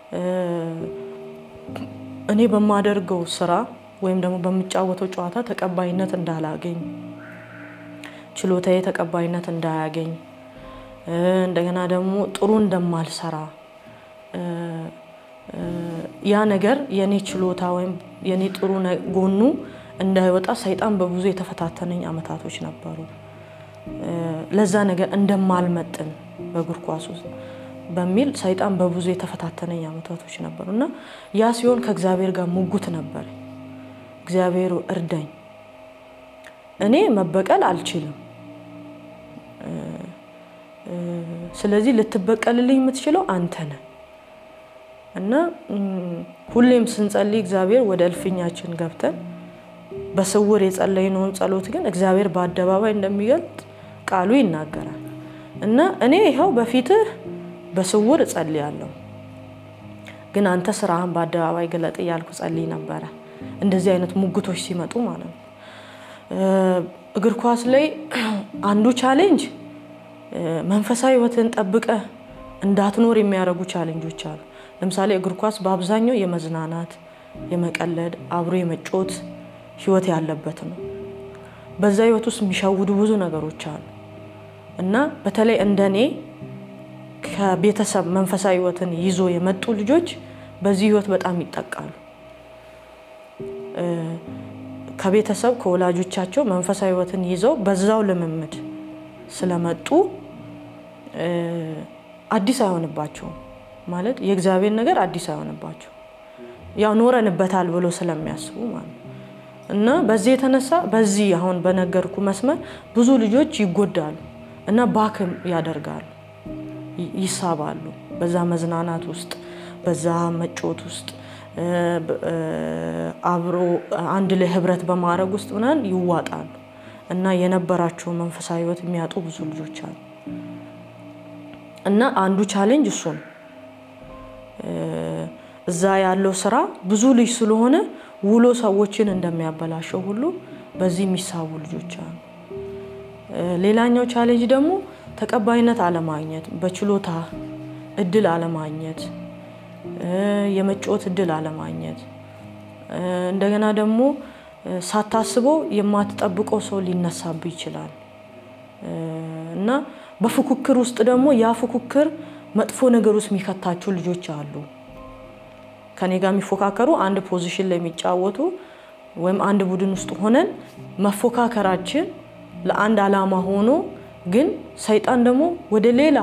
እኔ በማደርገው ስራ ወይም ደግሞ በምጫወተው ጨዋታ ተቀባይነት እንዳላገኝ፣ ችሎታዬ ተቀባይነት እንዳያገኝ፣ እንደገና ደግሞ ጥሩ እንደማልሰራ ያ ነገር የኔ ችሎታ ወይም የኔ ጥሩ ጎኑ እንዳይወጣ ሰይጣን በብዙ የተፈታተነኝ አመታቶች ነበሩ። ለዛ ነገር እንደማልመጥን በእግር ኳስ ውስጥ በሚል ሰይጣን በብዙ የተፈታተነኝ አመታቶች ነበሩ እና ያ ሲሆን ከእግዚአብሔር ጋር ሙጉት ነበር። እግዚአብሔር እርዳኝ፣ እኔ መበቀል አልችልም። ስለዚህ ልትበቀልልኝ የምትችለው አንተ ነህ እና ሁሌም ስንጸልይ እግዚአብሔር ወደ እልፍኛችን ገብተን በስውር የጸለይነውን ጸሎት ግን እግዚአብሔር በአደባባይ እንደሚገልጥ ቃሉ ይናገራል እና እኔ ይኸው በፊትህ በስውር እጸልያለሁ፣ ግን አንተ ስራህን በአደባባይ ግለጥ እያልኩ ጸልይ ነበረ። እንደዚህ አይነት ሙግቶች ሲመጡ ማለት ነው። እግር ኳስ ላይ አንዱ ቻሌንጅ መንፈሳዊ ሕይወትን ጠብቀ እንዳትኖር የሚያደርጉ ቻሌንጆች አሉ። ለምሳሌ እግር ኳስ በአብዛኛው የመዝናናት፣ የመቀለድ፣ አብሮ የመጮት ህይወት ያለበት ነው። በዛ ህይወት ውስጥ የሚሸውዱ ብዙ ነገሮች አሉ እና በተለይ እንደኔ ከቤተሰብ መንፈሳዊ ህይወትን ይዞ የመጡ ልጆች በዚህ ህይወት በጣም ይጠቃሉ። ከቤተሰብ ከወላጆቻቸው መንፈሳዊ ህይወትን ይዘው በዛው ልምምድ ስለመጡ አዲስ አይሆንባቸውም። ማለት የእግዚአብሔር ነገር አዲስ አይሆንባቸው ያው ኖረንበታል ብሎ ስለሚያስቡ ማለት ነው። እና በዚህ የተነሳ በዚህ አሁን በነገርኩ መስመር ብዙ ልጆች ይጎዳሉ እና ባክም ያደርጋሉ፣ ይሳባሉ። በዛ መዝናናት ውስጥ በዛ መጮት ውስጥ አብሮ አንድ ላይ ህብረት በማድረግ ውስጥ ምናምን ይዋጣሉ እና የነበራቸው መንፈሳዊ ህይወት የሚያጡ ብዙ ልጆች አሉ እና አንዱ ቻሌንጅ እሱ ነው። እዛ ያለው ስራ ብዙ ልጅ ስለሆነ ውሎ ሰዎችን እንደሚያበላሸው ሁሉ በዚህ የሚሳቡ ልጆች አሉ። ሌላኛው ቻሌንጅ ደግሞ ተቀባይነት አለማግኘት፣ በችሎታ እድል አለማግኘት፣ የመጫወት እድል አለማግኘት፣ እንደገና ደግሞ ሳታስበው የማትጠብቀው ሰው ሊነሳብ ይችላል እና በፉክክር ውስጥ ደግሞ ያ ፉክክር መጥፎ ነገር ውስጥ የሚከታቸው ልጆች አሉ። ከኔ ጋር የሚፎካከሩ አንድ ፖዚሽን ላይ የሚጫወቱ ወይም አንድ ቡድን ውስጥ ሆነን መፎካከራችን ለአንድ ዓላማ ሆኖ ግን ሰይጣን ደግሞ ወደ ሌላ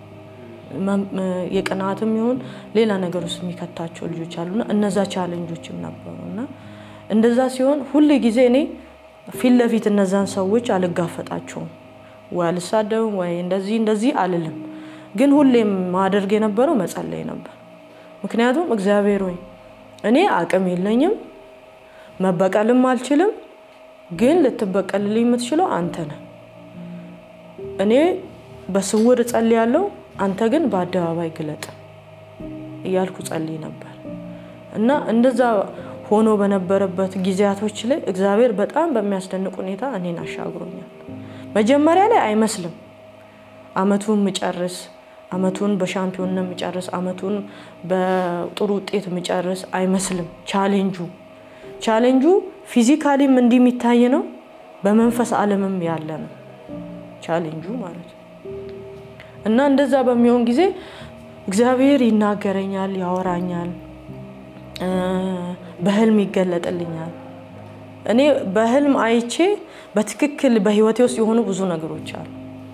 የቅናትም ይሁን ሌላ ነገር ውስጥ የሚከታቸው ልጆች አሉና እነዛ ቻለንጆችም ነበሩ እና እንደዛ ሲሆን ሁል ጊዜ እኔ ፊት ለፊት እነዛን ሰዎች አልጋፈጣቸውም ወይ አልሳደብም ወይ እንደዚህ እንደዚህ አልልም። ግን ሁሌም ማደርግ የነበረው መጸለይ ነበር። ምክንያቱም እግዚአብሔር ሆይ እኔ አቅም የለኝም፣ መበቀልም አልችልም፣ ግን ልትበቀልልኝ የምትችለው አንተ ነህ። እኔ በስውር እጸልያለሁ፣ አንተ ግን በአደባባይ ግለጥ እያልኩ ጸልይ ነበር እና እንደዛ ሆኖ በነበረበት ጊዜያቶች ላይ እግዚአብሔር በጣም በሚያስደንቅ ሁኔታ እኔን አሻግሮኛል። መጀመሪያ ላይ አይመስልም አመቱን ምጨርስ አመቱን በሻምፒዮንነት የምጨርስ አመቱን በጥሩ ውጤት የምጨርስ አይመስልም። ቻሌንጁ ቻሌንጁ ፊዚካሊም እንዲህ የሚታይ ነው፣ በመንፈስ ዓለምም ያለ ነው ቻሌንጁ ማለት ነው። እና እንደዛ በሚሆን ጊዜ እግዚአብሔር ይናገረኛል፣ ያወራኛል። በህልም ይገለጥልኛል። እኔ በህልም አይቼ በትክክል በህይወቴ ውስጥ የሆኑ ብዙ ነገሮች አሉ።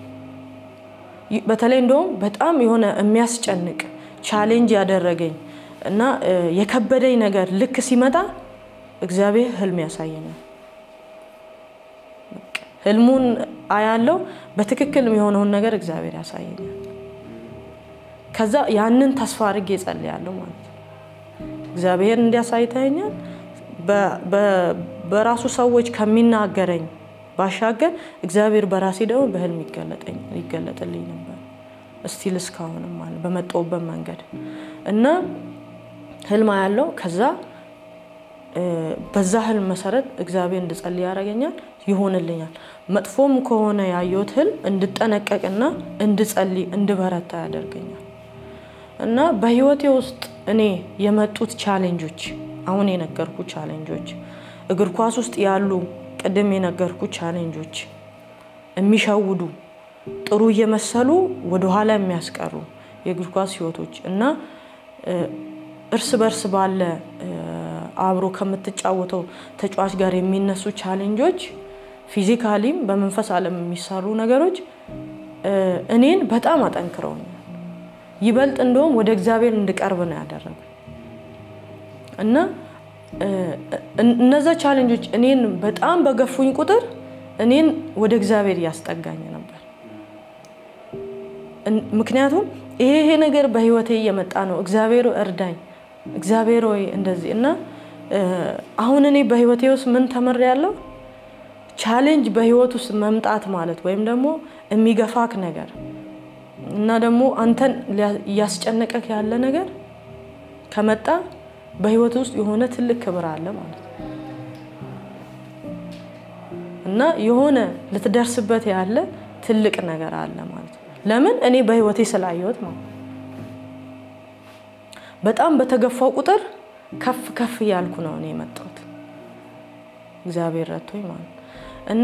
በተለይ እንደውም በጣም የሆነ የሚያስጨንቅ ቻሌንጅ ያደረገኝ እና የከበደኝ ነገር ልክ ሲመጣ እግዚአብሔር ህልም ያሳየኛል። ህልሙን አያለው፣ በትክክል የሆነውን ነገር እግዚአብሔር ያሳየኛል። ከዛ ያንን ተስፋ አድርጌ እጸልያለሁ ማለት ነው። እግዚአብሔር እንዲያሳይተኛል በራሱ ሰዎች ከሚናገረኝ ባሻገር እግዚአብሔር በራሴ ደግሞ በህልም ይገለጥልኝ ነበር። እስቲል እስካሁንም ማለት በመጣሁበት መንገድ እና ህልም ያለው ከዛ በዛ ህልም መሰረት እግዚአብሔር እንድጸልይ ያደርገኛል፣ ይሆንልኛል። መጥፎም ከሆነ ያየሁት ህልም እንድጠነቀቅና እንድጸልይ እንድበረታ ያደርገኛል። እና በህይወቴ ውስጥ እኔ የመጡት ቻሌንጆች አሁን የነገርኩ ቻሌንጆች እግር ኳስ ውስጥ ያሉ ቅድም የነገርኩ ቻሌንጆች የሚሸውዱ ጥሩ እየመሰሉ ወደኋላ የሚያስቀሩ የእግር ኳስ ህይወቶች እና እርስ በርስ ባለ አብሮ ከምትጫወተው ተጫዋች ጋር የሚነሱ ቻሌንጆች፣ ፊዚካሊም በመንፈስ ዓለም የሚሰሩ ነገሮች እኔን በጣም አጠንክረውኛል። ይበልጥ እንደውም ወደ እግዚአብሔር እንድቀርብ ነው ያደረጉ እና እነዛ ቻሌንጆች እኔን በጣም በገፉኝ ቁጥር እኔን ወደ እግዚአብሔር እያስጠጋኝ ነበር። ምክንያቱም ይሄ ይሄ ነገር በህይወቴ እየመጣ ነው፣ እግዚአብሔር እርዳኝ፣ እግዚአብሔር ወይ እንደዚህ እና አሁን እኔ በህይወቴ ውስጥ ምን ተምሬያለሁ? ቻሌንጅ በህይወት ውስጥ መምጣት ማለት ወይም ደግሞ የሚገፋክ ነገር እና ደግሞ አንተን እያስጨነቀክ ያለ ነገር ከመጣ በህይወት ውስጥ የሆነ ትልቅ ክብር አለ ማለት ነው እና የሆነ ልትደርስበት ያለ ትልቅ ነገር አለ ማለት ነው። ለምን እኔ በህይወቴ ስላየሁት ማለት በጣም በተገፋው ቁጥር ከፍ ከፍ እያልኩ ነው እኔ የመጣሁት እግዚአብሔር ረቶኝ ማለት ነው እና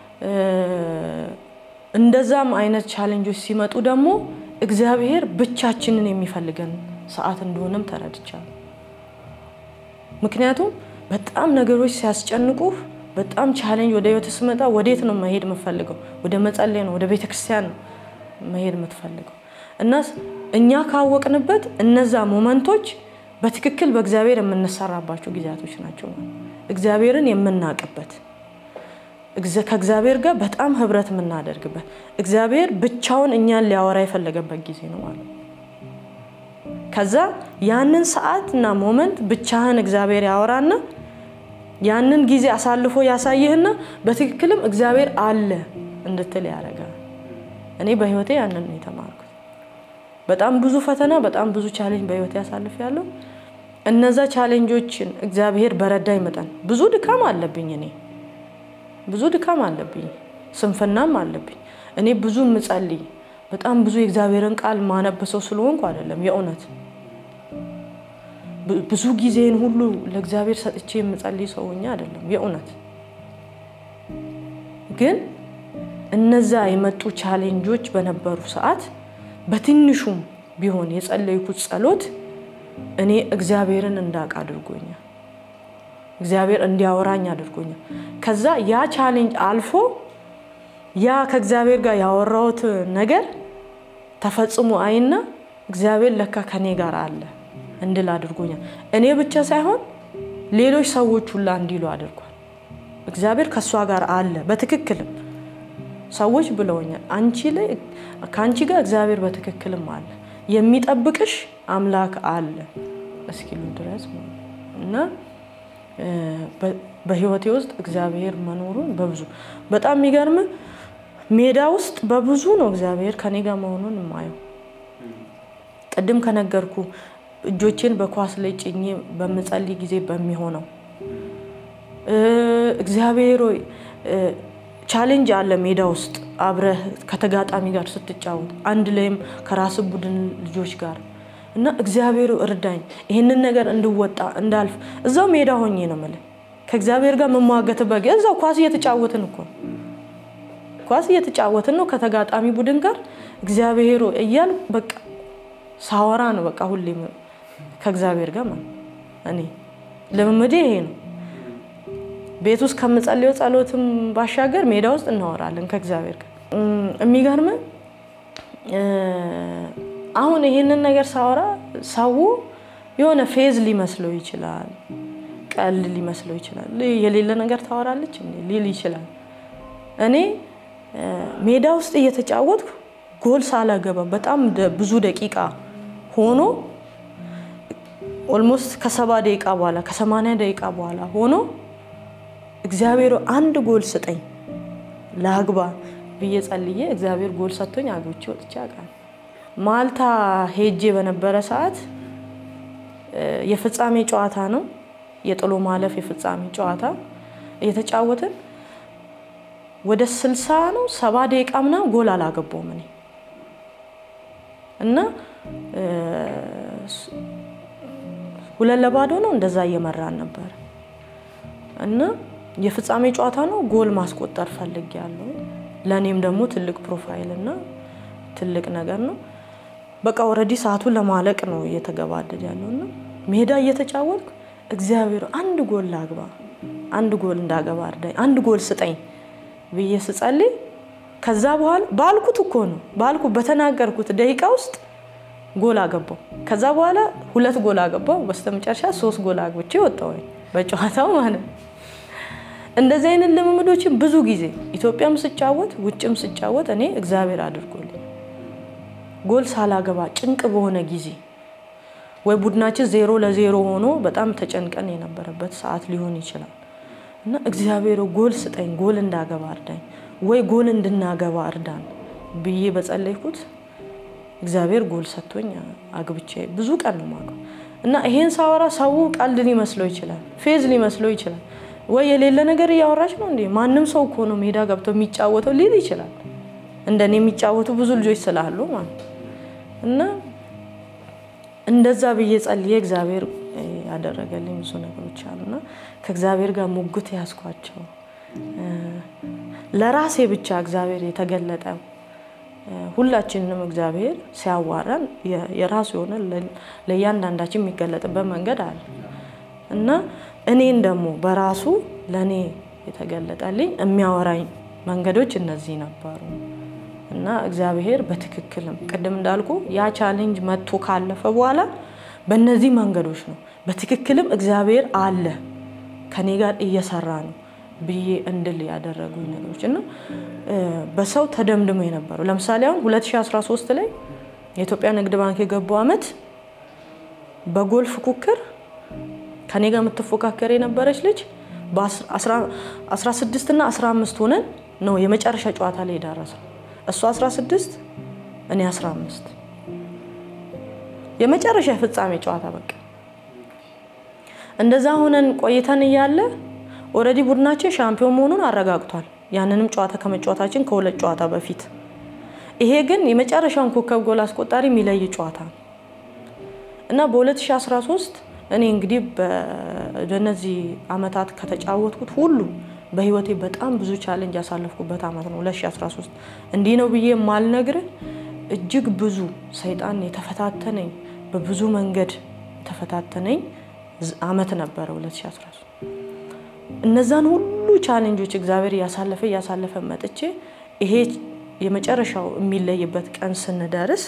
እንደዛም አይነት ቻሌንጆች ሲመጡ ደግሞ እግዚአብሔር ብቻችንን የሚፈልገን ሰዓት እንደሆነም ተረድቻለሁ። ምክንያቱም በጣም ነገሮች ሲያስጨንቁህ በጣም ቻሌንጅ ወደ ህይወት ስመጣ ወዴት ነው መሄድ የምትፈልገው? ወደ መጸለይ ነው፣ ወደ ቤተ ክርስቲያን ነው መሄድ የምትፈልገው። እና እኛ ካወቅንበት እነዛ ሞመንቶች በትክክል በእግዚአብሔር የምንሰራባቸው ጊዜያቶች ናቸው። እግዚአብሔርን የምናውቅበት ከእግዚአብሔር ጋር በጣም ህብረት የምናደርግበት እግዚአብሔር ብቻውን እኛን ሊያወራ የፈለገበት ጊዜ ነው ማለት ነው። ከዛ ያንን ሰዓት እና ሞመንት ብቻህን እግዚአብሔር ያወራና ያንን ጊዜ አሳልፎ ያሳይህና በትክክልም እግዚአብሔር አለ እንድትል ያደርጋል። እኔ በህይወቴ ያንን ነው የተማርኩት። በጣም ብዙ ፈተና፣ በጣም ብዙ ቻሌንጅ በህይወቴ ያሳልፍ ያለው እነዛ ቻሌንጆችን እግዚአብሔር በረዳኝ መጠን ብዙ ድካም አለብኝ እኔ ብዙ ድካም አለብኝ፣ ስንፍናም አለብኝ። እኔ ብዙ ምጸልይ በጣም ብዙ የእግዚአብሔርን ቃል ማነበሰው ስለሆንኩ አይደለም። የእውነት ብዙ ጊዜን ሁሉ ለእግዚአብሔር ሰጥቼ የምጸልይ ሰው ሆኜ አይደለም። የእውነት ግን እነዛ የመጡ ቻሌንጆች በነበሩ ሰዓት በትንሹም ቢሆን የጸለይኩት ጸሎት እኔ እግዚአብሔርን እንዳውቅ አድርጎኛል። እግዚአብሔር እንዲያወራኝ አድርጎኛል። ከዛ ያ ቻሌንጅ አልፎ ያ ከእግዚአብሔር ጋር ያወራሁት ነገር ተፈጽሞ አይና እግዚአብሔር ለካ ከኔ ጋር አለ እንድል አድርጎኛል። እኔ ብቻ ሳይሆን ሌሎች ሰዎች ሁላ እንዲሉ አድርጓል። እግዚአብሔር ከእሷ ጋር አለ በትክክልም ሰዎች ብለውኛል። አንቺ ላይ ከአንቺ ጋር እግዚአብሔር በትክክልም አለ፣ የሚጠብቅሽ አምላክ አለ እስኪሉ ድረስ እና በህይወቴ ውስጥ እግዚአብሔር መኖሩን በብዙ በጣም የሚገርም ሜዳ ውስጥ በብዙ ነው እግዚአብሔር ከኔ ጋር መሆኑን የማየው። ቅድም ከነገርኩ እጆቼን በኳስ ላይ ጭኜ በምጸልይ ጊዜ በሚሆነው እግዚአብሔር ሆይ ቻሌንጅ አለ ሜዳ ውስጥ አብረህ ከተጋጣሚ ጋር ስትጫወት አንድ ላይም ከራስ ቡድን ልጆች ጋር እና እግዚአብሔር እርዳኝ ይህንን ነገር እንድወጣ እንዳልፍ እዛው ሜዳ ሆኜ ነው የምልህ ከእግዚአብሔር ጋር መሟገትበት እዛው ኳስ እየተጫወትን እኮ ኳስ እየተጫወትን ነው ከተጋጣሚ ቡድን ጋር እግዚአብሔር እያል በቃ ሳወራ ነው በቃ ሁሌ ከእግዚአብሔር ጋር ማለት እኔ ልምምዴ ይሄ ነው። ቤት ውስጥ ከምጸልየው ጸሎትም ባሻገር ሜዳ ውስጥ እናወራለን ከእግዚአብሔር ጋር። የሚገርም አሁን ይሄንን ነገር ሳወራ ሰው የሆነ ፌዝ ሊመስለው ይችላል፣ ቀል ሊመስለው ይችላል። የሌለ ነገር ታወራለች ሊል ይችላል። እኔ ሜዳ ውስጥ እየተጫወትኩ ጎል ሳላገባ በጣም ብዙ ደቂቃ ሆኖ ኦልሞስት ከሰባ ደቂቃ በኋላ ከሰማንያ ደቂቃ በኋላ ሆኖ እግዚአብሔር አንድ ጎል ስጠኝ ለአግባ ብዬ ጸልዬ እግዚአብሔር ጎል ሰጥቶኝ አግብቼ ወጥቼ አውቃለሁ። ማልታ ሄጄ በነበረ ሰዓት የፍጻሜ ጨዋታ ነው፣ የጥሎ ማለፍ የፍጻሜ ጨዋታ እየተጫወትን ወደ ስልሳ ነው ሰባ ደቂቃ ምናምን ጎል አላገባውም እኔ እና ሁለት ለባዶ ነው እንደዛ እየመራን ነበር እና የፍጻሜ ጨዋታ ነው። ጎል ማስቆጠር ፈልጌያለሁ። ለእኔም ደግሞ ትልቅ ፕሮፋይል እና ትልቅ ነገር ነው። በቃ ኦልሬዲ ሰዓቱን ለማለቅ ነው እየተገባደድ ያለው እና ሜዳ እየተጫወትኩ እግዚአብሔር አንድ ጎል ላግባ፣ አንድ ጎል እንዳገባ እርዳኝ፣ አንድ ጎል ስጠኝ ብዬ ስጸልይ ከዛ በኋላ ባልኩት እኮ ነው ባልኩ በተናገርኩት ደቂቃ ውስጥ ጎል አገባው። ከዛ በኋላ ሁለት ጎል አገባው። በስተመጨረሻ ሶስት ጎል አግብቼ ወጣሁኝ በጨዋታው ማለት ነው። እንደዚህ አይነት ልምምዶችን ብዙ ጊዜ ኢትዮጵያም ስጫወት ውጭም ስጫወት እኔ እግዚአብሔር አድርጎልኝ ጎል ሳላገባ ጭንቅ በሆነ ጊዜ ወይ ቡድናችን ዜሮ ለዜሮ ሆኖ በጣም ተጨንቀን የነበረበት ሰዓት ሊሆን ይችላል እና እግዚአብሔር ጎል ስጠኝ፣ ጎል እንዳገባ እርዳኝ፣ ወይ ጎል እንድናገባ እርዳን ብዬ በጸለይኩት እግዚአብሔር ጎል ሰጥቶኝ አግብቼ ብዙ ቀን ነው የማውቀው። እና ይሄን ሳወራ ሰው ቀልድ ሊመስለው ይችላል፣ ፌዝ ሊመስለው ይችላል። ወይ የሌለ ነገር እያወራች ነው እንዴ? ማንም ሰው እኮ ነው ሜዳ ገብቶ የሚጫወተው ሊል ይችላል። እንደኔ የሚጫወቱ ብዙ ልጆች ስላሉ ማለት እና እንደዛ ብዬ ጸልዬ እግዚአብሔር ያደረገልኝ ብዙ ነገሮች አሉና ከእግዚአብሔር ጋር ሙግት ያስኳቸው ለራሴ ብቻ እግዚአብሔር የተገለጠ ሁላችንንም እግዚአብሔር ሲያዋራን የራሱ የሆነ ለእያንዳንዳችን የሚገለጥበት መንገድ አለ እና እኔን ደግሞ በራሱ ለእኔ የተገለጠልኝ የሚያወራኝ መንገዶች እነዚህ ነበሩ እና እግዚአብሔር በትክክልም ቅድም እንዳልኩ ያ ቻሌንጅ መጥቶ ካለፈ በኋላ በእነዚህ መንገዶች ነው በትክክልም እግዚአብሔር አለ ከኔ ጋር እየሰራ ነው ብዬ እንድል ያደረጉኝ ነገሮች እና በሰው ተደምድሞ የነበረው ለምሳሌ አሁን 2013 ላይ የኢትዮጵያ ንግድ ባንክ የገባው አመት በጎል ፉክክር ከኔ ጋር የምትፎካከር የነበረች ልጅ በ16 እና 15 ሆነን ነው የመጨረሻ ጨዋታ ላይ የደረሰው። እሱ 16 እኔ 15 የመጨረሻ የፍጻሜ ጨዋታ በቃ እንደዛ ሆነን ቆይተን እያለ ኦልሬዲ ቡድናችን ሻምፒዮን መሆኑን አረጋግጧል። ያንንም ጨዋታ ከመጫወታችን ከሁለት ጨዋታ በፊት ይሄ ግን የመጨረሻውን ኮከብ ጎል አስቆጣሪ የሚለይ ጨዋታ ነው እና በ2013 እኔ እንግዲህ በእነዚህ አመታት ከተጫወትኩት ሁሉ በህይወቴ በጣም ብዙ ቻሌንጅ ያሳለፍኩበት አመት ነው 2013። እንዲህ ነው ብዬ የማልነግርህ እጅግ ብዙ ሰይጣን የተፈታተነኝ በብዙ መንገድ የተፈታተነኝ አመት ነበረ 2013። እነዛን ሁሉ ቻሌንጆች እግዚአብሔር እያሳለፈ እያሳለፈ መጥቼ ይሄ የመጨረሻው የሚለይበት ቀን ስንደርስ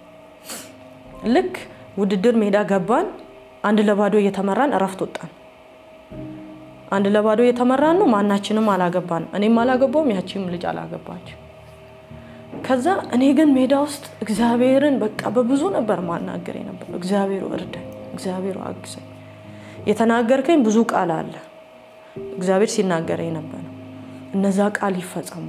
ልክ ውድድር ሜዳ ገባን። አንድ ለባዶ እየተመራን እረፍት ወጣን። አንድ ለባዶ እየተመራን ነው። ማናችንም አላገባን። እኔም አላገባውም፣ ያቺም ልጅ አላገባች። ከዛ እኔ ግን ሜዳ ውስጥ እግዚአብሔርን በቃ በብዙ ነበር ማናገር ነበር። እግዚአብሔሩ እርዳኝ፣ እግዚአብሔሩ አግዘኝ። የተናገርከኝ ብዙ ቃል አለ እግዚአብሔር ሲናገረኝ ነበር። እነዛ ቃል ይፈጸሙ፣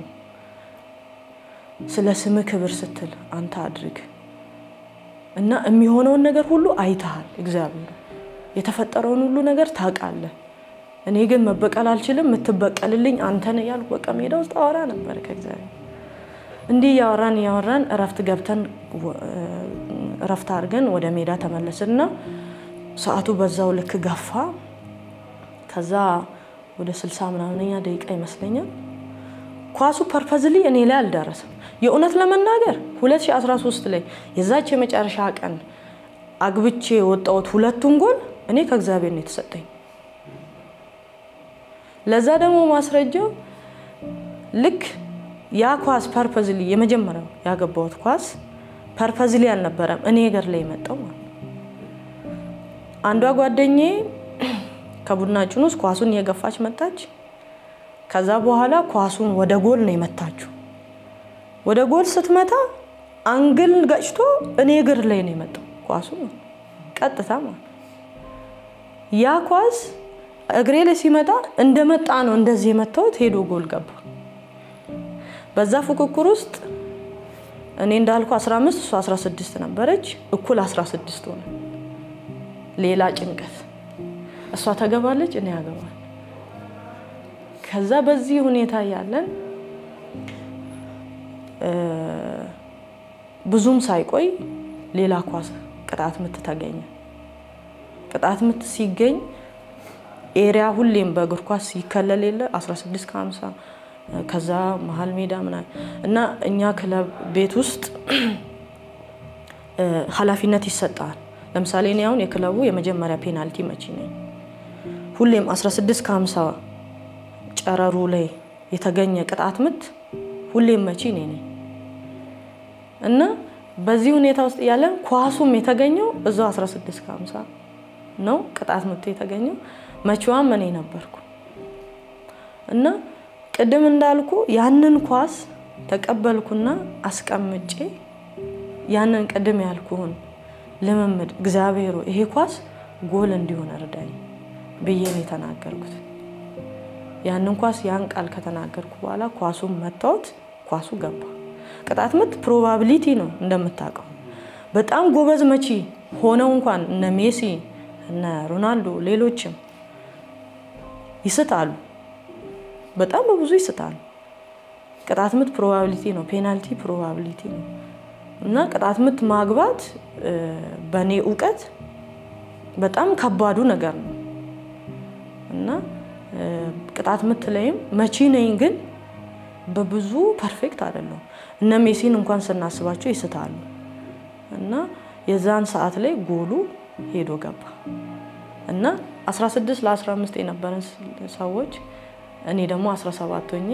ስለ ስምህ ክብር ስትል አንተ አድርግ እና የሚሆነውን ነገር ሁሉ አይተሃል። እግዚአብሔር የተፈጠረውን ሁሉ ነገር ታውቃለህ። እኔ ግን መበቀል አልችልም፣ የምትበቀልልኝ አንተ ነህ እያልኩ በቃ ሜዳ ውስጥ አወራ ነበር ከእግዚአብሔር። እንዲህ እያወራን እያወራን እረፍት ገብተን እረፍት አድርገን ወደ ሜዳ ተመለስና ሰዓቱ በዛው ልክ ገፋ። ከዛ ወደ ስልሳ ምናምነኛ ደቂቃ ይመስለኛል ኳሱ ፐርፐዝሊ እኔ ላይ አልደረሰም። የእውነት ለመናገር 2013 ላይ የዛች የመጨረሻ ቀን አግብቼ የወጣሁት ሁለቱን ጎል እኔ ከእግዚአብሔር ነው የተሰጠኝ። ለዛ ደግሞ ማስረጃው ልክ ያ ኳስ ፐርፐዝሊ የመጀመሪያው ያገባሁት ኳስ ፐርፐዝሊ አልነበረም እኔ እግር ላይ የመጣው ማለት አንዷ ጓደኛዬ ከቡድናችን ውስጥ ኳሱን እየገፋች መጣች። ከዛ በኋላ ኳሱን ወደ ጎል ነው የመታችው። ወደ ጎል ስትመታ አንግል ገጭቶ እኔ እግር ላይ ነው የመጣው ኳሱ ቀጥታ ማለት ያ ኳስ እግሬ ላይ ሲመጣ እንደመጣ ነው እንደዚህ የመታሁት ሄዶ ጎል ገባ። በዛ ፉክክር ውስጥ እኔ እንዳልኩ 15 እሷ 16 ነበረች። እኩል 16 ሆነ። ሌላ ጭንቀት። እሷ ተገባለች፣ እኔ ያገባል። ከዛ በዚህ ሁኔታ ያለን ብዙም ሳይቆይ ሌላ ኳስ ቅጣት ምት ተገኘ። ቅጣት ምት ሲገኝ ኤሪያ ሁሌም በእግር ኳስ ይከለል የለ 16 ከ50 ከዛ መሀል ሜዳ ምናምን እና እኛ ክለብ ቤት ውስጥ ኃላፊነት ይሰጣል። ለምሳሌ እኔ አሁን የክለቡ የመጀመሪያ ፔናልቲ መቺ ነኝ። ሁሌም 16 ከ50 ጨረሩ ላይ የተገኘ ቅጣት ምት ሁሌም መቺ እኔ ነኝ እና በዚህ ሁኔታ ውስጥ ያለን ኳሱም የተገኘው እዛው 16 ከ50 ነው ቅጣት ምቱ የተገኘው። መቺዋም እኔ ነበርኩ እና ቅድም እንዳልኩ ያንን ኳስ ተቀበልኩና አስቀምጬ ያንን ቅድም ያልኩህን ልምምድ እግዚአብሔሩ ይሄ ኳስ ጎል እንዲሆን እርዳኝ ብዬ ነው የተናገርኩት። ያንን ኳስ ያን ቃል ከተናገርኩ በኋላ ኳሱን መታወት፣ ኳሱ ገባ። ቅጣት ምት ፕሮባቢሊቲ ነው እንደምታውቀው። በጣም ጎበዝ መቺ ሆነው እንኳን እነ ሜሲ እነ ሮናልዶ ሌሎችም ይስታሉ፣ በጣም በብዙ ይስታሉ። ቅጣት ምት ፕሮባቢሊቲ ነው፣ ፔናልቲ ፕሮባቢሊቲ ነው እና ቅጣት ምት ማግባት በእኔ እውቀት በጣም ከባዱ ነገር ነው እና ቅጣት ምት ላይም መቺ ነኝ፣ ግን በብዙ ፐርፌክት አይደለሁም። እነ ሜሲን እንኳን ስናስባቸው ይስታሉ እና የዛን ሰዓት ላይ ጎሉ ሄዶ ገባ እና 16 ለ15 የነበረን ሰዎች እኔ ደግሞ 17 ሆኜ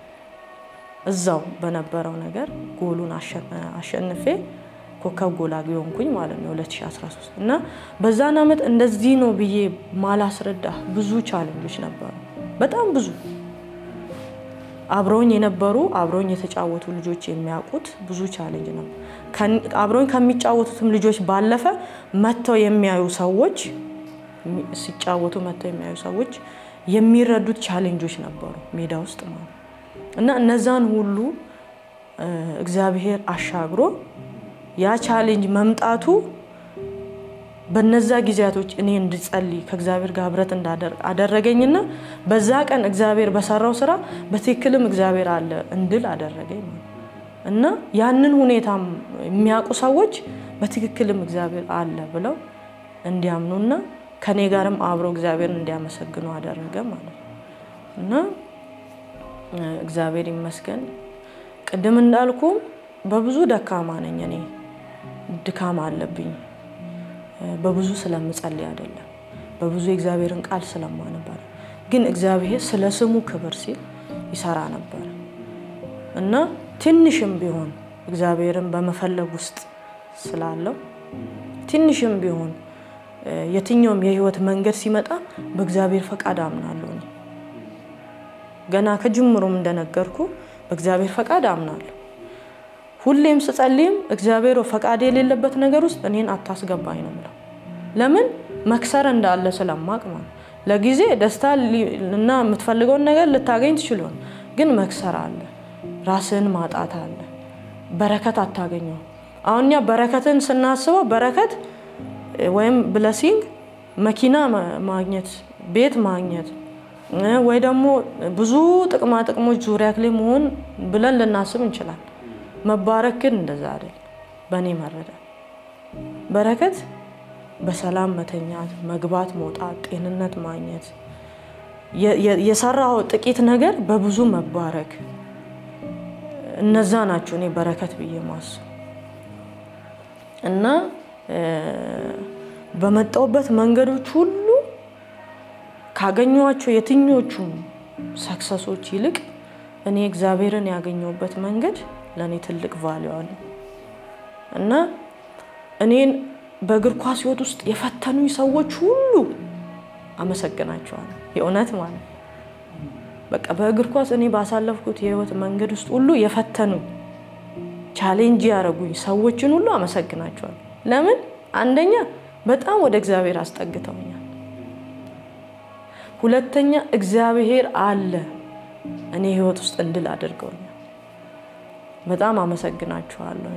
እዛው በነበረው ነገር ጎሉን አሸንፌ ኮከብ ጎል አግቢ ሆንኩኝ ማለት ነው 2013 እና በዛን ዓመት እንደዚህ ነው ብዬ ማላስረዳ ብዙ ቻሌንጆች ነበሩ። በጣም ብዙ አብረውኝ የነበሩ አብረውኝ የተጫወቱ ልጆች የሚያውቁት ብዙ ቻሌንጅ ነበር። አብረውኝ ከሚጫወቱትም ልጆች ባለፈ መጥተው የሚያዩ ሰዎች ሲጫወቱ መጥተው የሚያዩ ሰዎች የሚረዱት ቻሌንጆች ነበሩ ሜዳ ውስጥ ማለት እና እነዛን ሁሉ እግዚአብሔር አሻግሮ ያ ቻሌንጅ መምጣቱ በነዛ ጊዜያቶች እኔ እንድጸልይ ከእግዚአብሔር ጋር ህብረት አደረገኝና በዛ ቀን እግዚአብሔር በሰራው ስራ በትክክልም እግዚአብሔር አለ እንድል አደረገኝ እና ያንን ሁኔታ የሚያውቁ ሰዎች በትክክልም እግዚአብሔር አለ ብለው እንዲያምኑና ከኔ ጋርም አብረው እግዚአብሔርን እንዲያመሰግኑ አደረገ ማለት ነው እና እግዚአብሔር ይመስገን። ቅድም እንዳልኩ በብዙ ደካማ ነኝ እኔ ድካም አለብኝ። በብዙ ስለምጸልይ አይደለም፣ በብዙ የእግዚአብሔርን ቃል ስለማነበር፣ ግን እግዚአብሔር ስለ ስሙ ክብር ሲል ይሰራ ነበር እና ትንሽም ቢሆን እግዚአብሔርን በመፈለግ ውስጥ ስላለው ትንሽም ቢሆን የትኛውም የህይወት መንገድ ሲመጣ በእግዚአብሔር ፈቃድ አምናለሁ። እኔ ገና ከጅምሩም እንደነገርኩ በእግዚአብሔር ፈቃድ አምናለሁ። ሁሌም ስጸልይም እግዚአብሔር ፈቃድ የሌለበት ነገር ውስጥ እኔን አታስገባኝ ነው የምለው። ለምን መክሰር እንዳለ ስለማቅ ማለት ለጊዜ ደስታ እና የምትፈልገውን ነገር ልታገኝ ትችል ግን መክሰር አለ፣ ራስን ማጣት አለ፣ በረከት አታገኘው። አሁን እኛ በረከትን ስናስበው በረከት ወይም ብለሲንግ መኪና ማግኘት፣ ቤት ማግኘት ወይ ደግሞ ብዙ ጥቅማ ጥቅሞች ዙሪያ ላይ መሆን ብለን ልናስብ እንችላል። መባረክ ግን እንደዛ አይደል። በእኔ መረዳት በረከት በሰላም መተኛት፣ መግባት፣ መውጣት፣ ጤንነት ማግኘት፣ የሰራው ጥቂት ነገር በብዙ መባረክ፣ እነዛ ናቸው እኔ በረከት ብዬ ማስብ እና በመጣውበት መንገዶች ሁሉ ካገኟቸው የትኞቹም ሰክሰሶች ይልቅ እኔ እግዚአብሔርን ያገኘሁበት መንገድ ለእኔ ትልቅ ቫሊዩ አለው እና እኔን በእግር ኳስ ህይወት ውስጥ የፈተኑኝ ሰዎች ሁሉ አመሰግናቸዋለሁ። የእውነት ማለት በቃ በእግር ኳስ እኔ ባሳለፍኩት የህይወት መንገድ ውስጥ ሁሉ የፈተኑኝ ቻሌንጅ ያደረጉኝ ሰዎችን ሁሉ አመሰግናቸዋለሁ። ለምን? አንደኛ በጣም ወደ እግዚአብሔር አስጠግተውኛል። ሁለተኛ እግዚአብሔር አለ እኔ ህይወት ውስጥ እንድል አድርገውኛል። በጣም አመሰግናችኋለሁ።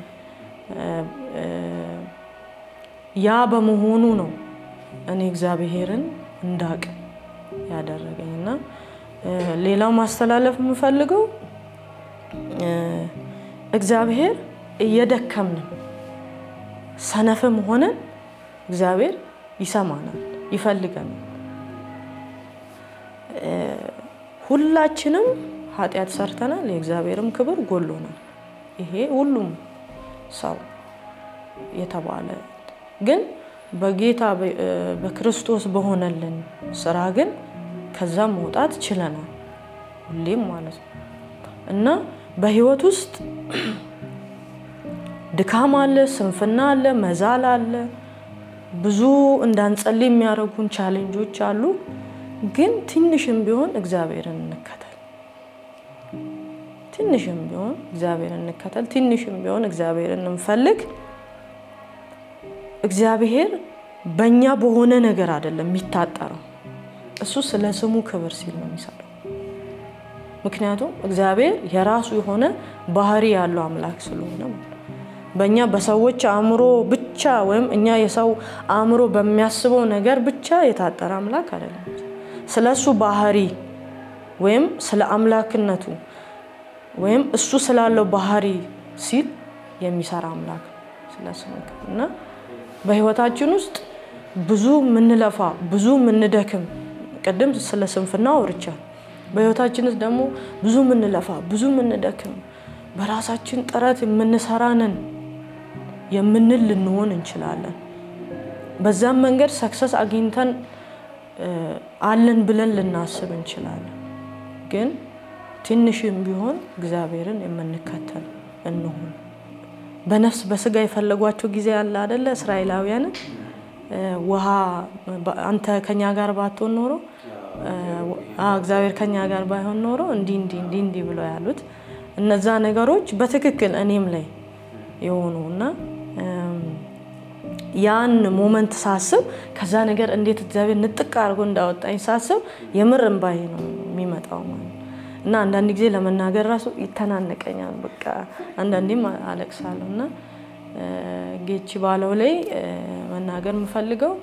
ያ በመሆኑ ነው እኔ እግዚአብሔርን እንዳቅ ያደረገኝ እና ሌላው ማስተላለፍ የምፈልገው እግዚአብሔር እየደከምንም ሰነፍም ሆነን እግዚአብሔር ይሰማናል፣ ይፈልገናል። ሁላችንም ኃጢአት ሰርተናል፣ የእግዚአብሔርም ክብር ጎሎናል። ይሄ ሁሉም ሰው የተባለ ግን በጌታ በክርስቶስ በሆነልን ስራ ግን ከዛም መውጣት ችለናል፣ ሁሌም ማለት ነው እና በህይወት ውስጥ ድካም አለ፣ ስንፍና አለ፣ መዛል አለ፣ ብዙ እንዳንጸልይ የሚያደርጉን ቻሌንጆች አሉ። ግን ትንሽም ቢሆን እግዚአብሔርን እንከተል። ትንሽም ቢሆን እግዚአብሔርን እንከተል። ትንሽም ቢሆን እግዚአብሔርን እንፈልግ። እግዚአብሔር በእኛ በሆነ ነገር አይደለም የሚታጠረው። እሱ ስለ ስሙ ክብር ሲል ነው የሚሰራው። ምክንያቱም እግዚአብሔር የራሱ የሆነ ባህሪ ያለው አምላክ ስለሆነ በእኛ በሰዎች አእምሮ ብቻ ወይም እኛ የሰው አእምሮ በሚያስበው ነገር ብቻ የታጠረ አምላክ አይደለም። ስለ እሱ ባህሪ ወይም ስለ አምላክነቱ ወይም እሱ ስላለው ባህሪ ሲል የሚሰራ አምላክ ስለ ስሙ እና በህይወታችን ውስጥ ብዙ የምንለፋ ብዙ የምንደክም ቅድም ስለ ስንፍና አውርቻለሁ። በህይወታችን ውስጥ ደግሞ ብዙ የምንለፋ ብዙ የምንደክም በራሳችን ጥረት የምንሰራንን የምንል ልንሆን እንችላለን። በዛም መንገድ ሰክሰስ አግኝተን አለን ብለን ልናስብ እንችላለን። ግን ትንሽም ቢሆን እግዚአብሔርን የምንከተል እንሆን። በነፍስ በስጋ የፈለጓቸው ጊዜ ያለ አደለ? እስራኤላውያንን ውሃ አንተ ከኛ ጋር ባትሆን ኖሮ እግዚአብሔር ከኛ ጋር ባይሆን ኖሮ እንዲህ እንዲህ እንዲህ እንዲህ ብለው ያሉት እነዛ ነገሮች በትክክል እኔም ላይ የሆኑ እና ያን ሞመንት ሳስብ ከዛ ነገር እንዴት እግዚአብሔር ንጥቅ አድርጎ እንዳወጣኝ ሳስብ የምር እምባዬ ነው የሚመጣው ማለት እና አንዳንድ ጊዜ ለመናገር ራሱ ይተናነቀኛል። በቃ አንዳንዴም አለቅሳለሁ እና ጌቺ ባለው ላይ መናገር የምፈልገው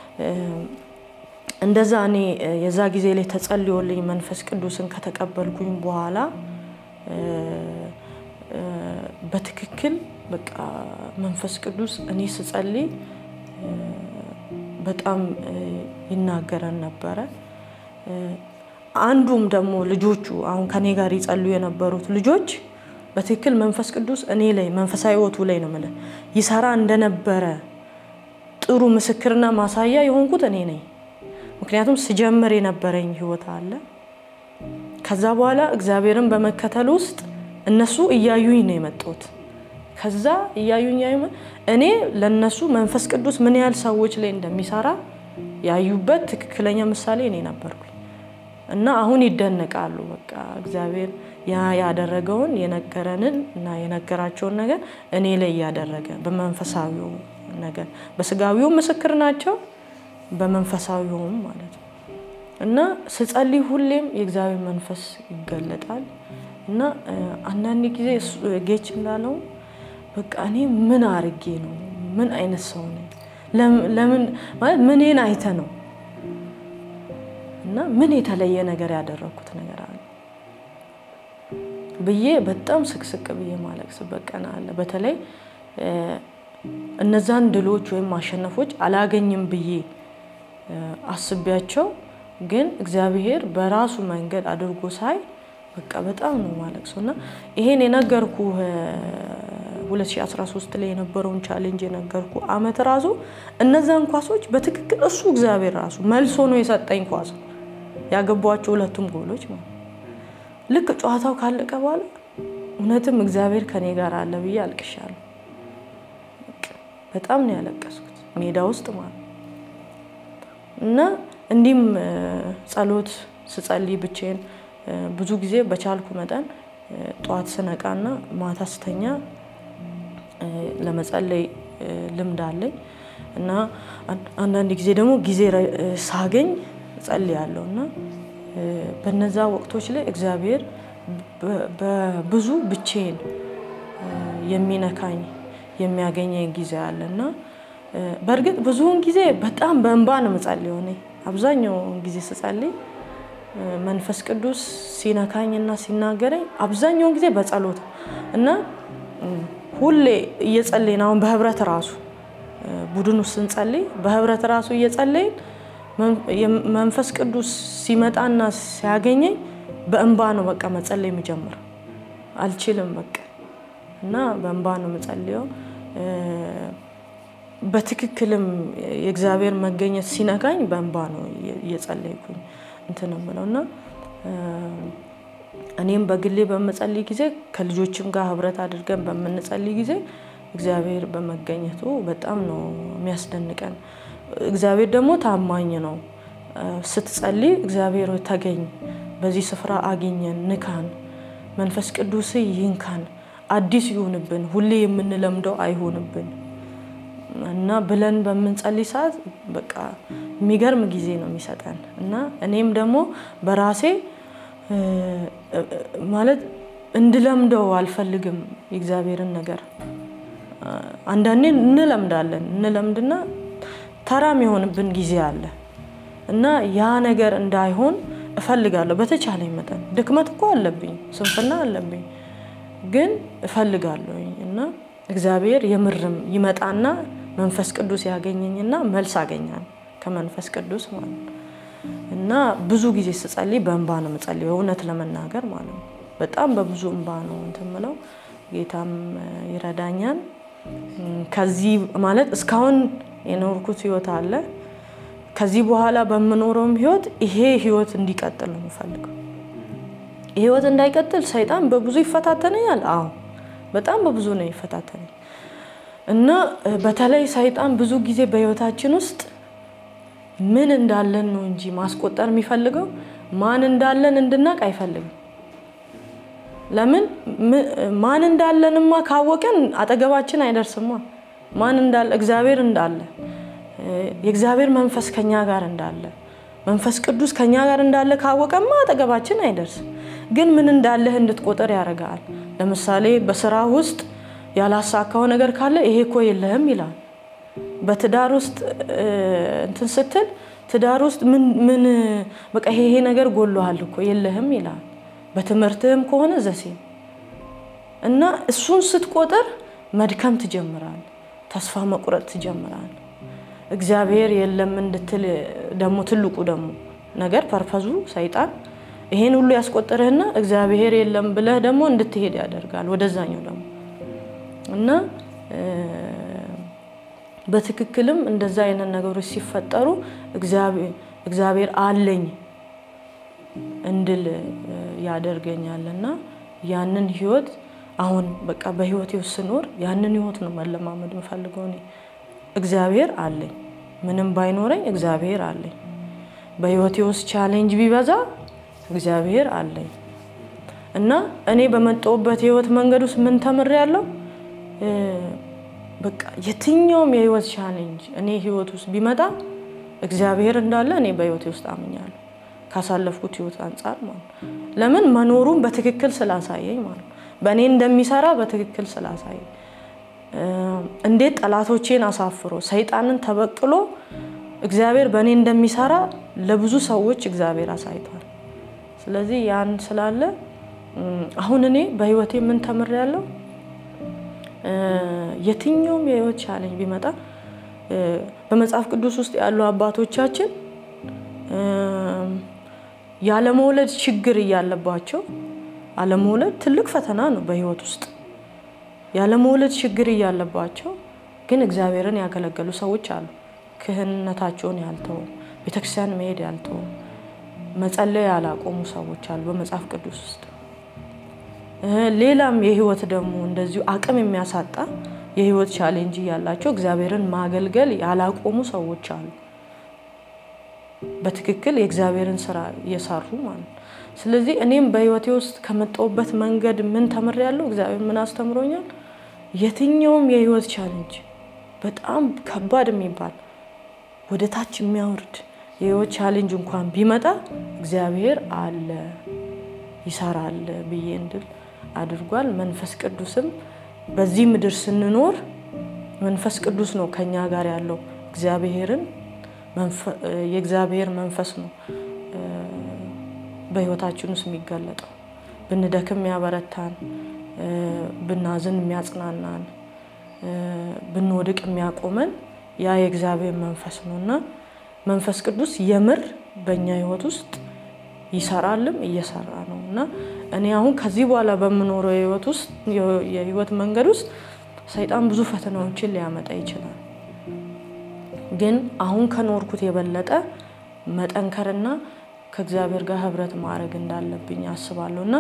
እንደዛ እኔ የዛ ጊዜ ላይ ተጸልዮልኝ መንፈስ ቅዱስን ከተቀበልኩኝ በኋላ በትክክል በቃ መንፈስ ቅዱስ እኔ ስጸልይ በጣም ይናገረን ነበረ። አንዱም ደግሞ ልጆቹ አሁን ከኔ ጋር ይጸልዩ የነበሩት ልጆች በትክክል መንፈስ ቅዱስ እኔ ላይ መንፈሳዊ ሕይወቱ ላይ ነው የምልህ ይሰራ እንደነበረ ጥሩ ምስክርና ማሳያ የሆንኩት እኔ ነኝ። ምክንያቱም ስጀምር የነበረኝ ሕይወት አለ። ከዛ በኋላ እግዚአብሔርን በመከተል ውስጥ እነሱ እያዩኝ ነው የመጡት። ከዛ እያዩኝ እኔ ለነሱ መንፈስ ቅዱስ ምን ያህል ሰዎች ላይ እንደሚሰራ ያዩበት ትክክለኛ ምሳሌ እኔ ነበርኩኝ እና አሁን ይደነቃሉ። በቃ እግዚአብሔር ያ ያደረገውን የነገረንን እና የነገራቸውን ነገር እኔ ላይ እያደረገ በመንፈሳዊው ነገር በስጋዊው ምስክር ናቸው፣ በመንፈሳዊውም ማለት ነው እና ስጸልይ ሁሌም የእግዚአብሔር መንፈስ ይገለጣል እና አንዳንድ ጊዜ ጌች እንዳለው በቃ እኔ ምን አርጌ ነው? ምን አይነት ሰው ነኝ? ለምን ማለት ምንን አይተ ነው እና ምን የተለየ ነገር ያደረግኩት ነገር አለ ብዬ በጣም ስቅስቅ ብዬ ማለቅስበት ቀን አለ። በተለይ እነዛን ድሎች ወይም ማሸነፎች አላገኝም ብዬ አስቤያቸው ግን እግዚአብሔር በራሱ መንገድ አድርጎ ሳይ በቃ በጣም ነው ማለቅሰው እና ይሄን የነገርኩ 2013 ላይ የነበረውን ቻሌንጅ የነገርኩ አመት ራሱ እነዛን ኳሶች በትክክል እሱ እግዚአብሔር ራሱ መልሶ ነው የሰጠኝ ኳስ ያገቧቸው ሁለቱም ጎሎች ማለት ልክ ጨዋታው ካለቀ በኋላ እውነትም እግዚአብሔር ከኔ ጋር አለ ብዬ አልቅሻለሁ። በጣም ነው ያለቀስኩት ሜዳ ውስጥ ማለት እና እንዲህም ጸሎት ስጸልይ ብቼን ብዙ ጊዜ በቻልኩ መጠን ጠዋት ስነቃና ማታ ስተኛ ለመጸለይ ልምድ አለኝ እና አንዳንድ ጊዜ ደግሞ ጊዜ ሳገኝ ጸልያለሁ እና በነዛ ወቅቶች ላይ እግዚአብሔር በብዙ ብቼን የሚነካኝ የሚያገኘኝ ጊዜ አለ እና በእርግጥ ብዙውን ጊዜ በጣም በእንባ ነው የምጸልየው። እኔ አብዛኛውን ጊዜ ስጸልይ መንፈስ ቅዱስ ሲነካኝና ሲናገረኝ አብዛኛውን ጊዜ በጸሎት እና ሁሌ እየጸለይን አሁን በህብረት ራሱ ቡድን ውስጥ ስንጸልይ በህብረት ራሱ እየጸለይን መንፈስ ቅዱስ ሲመጣና ሲያገኘኝ በእንባ ነው በቃ መጸለይ የሚጀምረው። አልችልም በቃ እና በእንባ ነው የምጸልየው። በትክክልም የእግዚአብሔር መገኘት ሲነካኝ በእንባ ነው እየጸለይኩኝ እንትን የምለው እና እኔም በግሌ በምጸልይ ጊዜ ከልጆችም ጋር ህብረት አድርገን በምንጸልይ ጊዜ እግዚአብሔር በመገኘቱ በጣም ነው የሚያስደንቀን። እግዚአብሔር ደግሞ ታማኝ ነው። ስትጸልይ እግዚአብሔር ተገኝ፣ በዚህ ስፍራ አግኘን፣ ንካን፣ መንፈስ ቅዱስ ይንካን፣ አዲስ ይሁንብን፣ ሁሌ የምንለምደው አይሆንብን እና ብለን በምንጸልይ ሰዓት በቃ የሚገርም ጊዜ ነው የሚሰጠን እና እኔም ደግሞ በራሴ ማለት እንድለምደው አልፈልግም የእግዚአብሔርን ነገር። አንዳንዴ እንለምዳለን እንለምድና ተራም የሆንብን ጊዜ አለ እና ያ ነገር እንዳይሆን እፈልጋለሁ በተቻለኝ መጠን። ድክመት እኮ አለብኝ፣ ስንፍና አለብኝ፣ ግን እፈልጋለሁኝ እና እግዚአብሔር የምርም ይመጣና መንፈስ ቅዱስ ያገኘኝና መልስ አገኛል ከመንፈስ ቅዱስ ማለት ነው። እና ብዙ ጊዜ ስጸልይ በእንባ ነው የምጸልየው፣ እውነት ለመናገር ማለት ነው። በጣም በብዙ እንባ ነው እንትን የምለው፣ ጌታም ይረዳኛል። ከዚህ ማለት እስካሁን የኖርኩት ህይወት አለ። ከዚህ በኋላ በምኖረውም ህይወት ይሄ ህይወት እንዲቀጥል ነው የምፈልገው። ይሄ ህይወት እንዳይቀጥል ሰይጣን በብዙ ይፈታተነኛል። አዎ በጣም በብዙ ነው ይፈታተነኝ እና በተለይ ሰይጣን ብዙ ጊዜ በህይወታችን ውስጥ ምን እንዳለን ነው እንጂ ማስቆጠር የሚፈልገው ማን እንዳለን እንድናቅ አይፈልግም። ለምን ማን እንዳለንማ ካወቅን አጠገባችን አይደርስማ። ማን እንዳለ እግዚአብሔር እንዳለ የእግዚአብሔር መንፈስ ከኛ ጋር እንዳለ መንፈስ ቅዱስ ከኛ ጋር እንዳለ ካወቀማ አጠገባችን አይደርስም። ግን ምን እንዳለህ እንድትቆጥር ያደርጋል። ለምሳሌ በስራ ውስጥ ያላሳካው ነገር ካለ ይሄ እኮ የለህም ይላል። በትዳር ውስጥ እንትን ስትል ትዳር ውስጥ ምን ምን በቃ ይሄ ይሄ ነገር ጎሎሃል እኮ የለህም ይላል። በትምህርትህም ከሆነ ዘሴ እና እሱን ስትቆጥር መድከም ትጀምራል፣ ተስፋ መቁረጥ ትጀምራል። እግዚአብሔር የለም እንድትል ደግሞ ትልቁ ደግሞ ነገር ፐርፐዙ ሰይጣን ይሄን ሁሉ ያስቆጥርህና እግዚአብሔር የለም ብለህ ደግሞ እንድትሄድ ያደርጋል ወደዛኛው ደግሞ እና በትክክልም እንደዛ አይነት ነገሮች ሲፈጠሩ እግዚአብሔር አለኝ እንድል ያደርገኛል እና ያንን ህይወት አሁን በቃ በህይወቴ ውስጥ ስኖር ያንን ህይወት ነው መለማመድ የምፈልገው እኔ። እግዚአብሔር አለኝ፣ ምንም ባይኖረኝ እግዚአብሔር አለኝ። በህይወቴ ውስጥ ቻሌንጅ ቢበዛ እግዚአብሔር አለኝ እና እኔ በመጣሁበት የህይወት መንገድ ውስጥ ምን ተምሬያለሁ? በቃ የትኛውም የህይወት ቻሌንጅ እኔ ህይወት ውስጥ ቢመጣ እግዚአብሔር እንዳለ እኔ በህይወቴ ውስጥ አምኛለሁ። ካሳለፍኩት ህይወት አንጻር ማለት ነው። ለምን መኖሩን በትክክል ስላሳየኝ ማለት ነው። በእኔ እንደሚሰራ በትክክል ስላሳየኝ እንዴት ጠላቶቼን አሳፍሮ ሰይጣንን ተበቅሎ እግዚአብሔር በእኔ እንደሚሰራ ለብዙ ሰዎች እግዚአብሔር አሳይቷል። ስለዚህ ያን ስላለ አሁን እኔ በህይወቴ ምን ተምሬያለሁ? የትኛውም የህይወት ቻሌንጅ ቢመጣ በመጽሐፍ ቅዱስ ውስጥ ያሉ አባቶቻችን ያለመውለድ ችግር እያለባቸው አለመውለድ ትልቅ ፈተና ነው በህይወት ውስጥ ያለመውለድ ችግር እያለባቸው ግን እግዚአብሔርን ያገለገሉ ሰዎች አሉ። ክህንነታቸውን ያልተው ቤተክርስቲያን መሄድ ያልተው መጸለይ ያላቆሙ ሰዎች አሉ በመጽሐፍ ቅዱስ ውስጥ። ሌላም የህይወት ደግሞ እንደዚሁ አቅም የሚያሳጣ የህይወት ቻሌንጅ ያላቸው እግዚአብሔርን ማገልገል ያላቆሙ ሰዎች አሉ። በትክክል የእግዚአብሔርን ስራ እየሰሩ ማለት ነው። ስለዚህ እኔም በህይወቴ ውስጥ ከመጣሁበት መንገድ ምን ተምሬያለሁ? እግዚአብሔር ምን አስተምሮኛል? የትኛውም የህይወት ቻሌንጅ በጣም ከባድ የሚባል ወደ ታች የሚያወርድ የህይወት ቻሌንጅ እንኳን ቢመጣ እግዚአብሔር አለ ይሰራል ብዬ እንድል አድርጓል። መንፈስ ቅዱስም በዚህ ምድር ስንኖር መንፈስ ቅዱስ ነው ከኛ ጋር ያለው እግዚአብሔርን የእግዚአብሔር መንፈስ ነው በህይወታችን ውስጥ የሚገለጠው። ብንደክም የሚያበረታን፣ ብናዝን የሚያጽናናን፣ ብንወድቅ የሚያቆመን ያ የእግዚአብሔር መንፈስ ነው እና መንፈስ ቅዱስ የምር በእኛ ህይወት ውስጥ ይሰራልም እየሰራ ነው እና እኔ አሁን ከዚህ በኋላ በምኖረው የህይወት ውስጥ የህይወት መንገድ ውስጥ ሰይጣን ብዙ ፈተናዎችን ሊያመጣ ይችላል። ግን አሁን ከኖርኩት የበለጠ መጠንከርና ከእግዚአብሔር ጋር ህብረት ማድረግ እንዳለብኝ አስባለሁ እና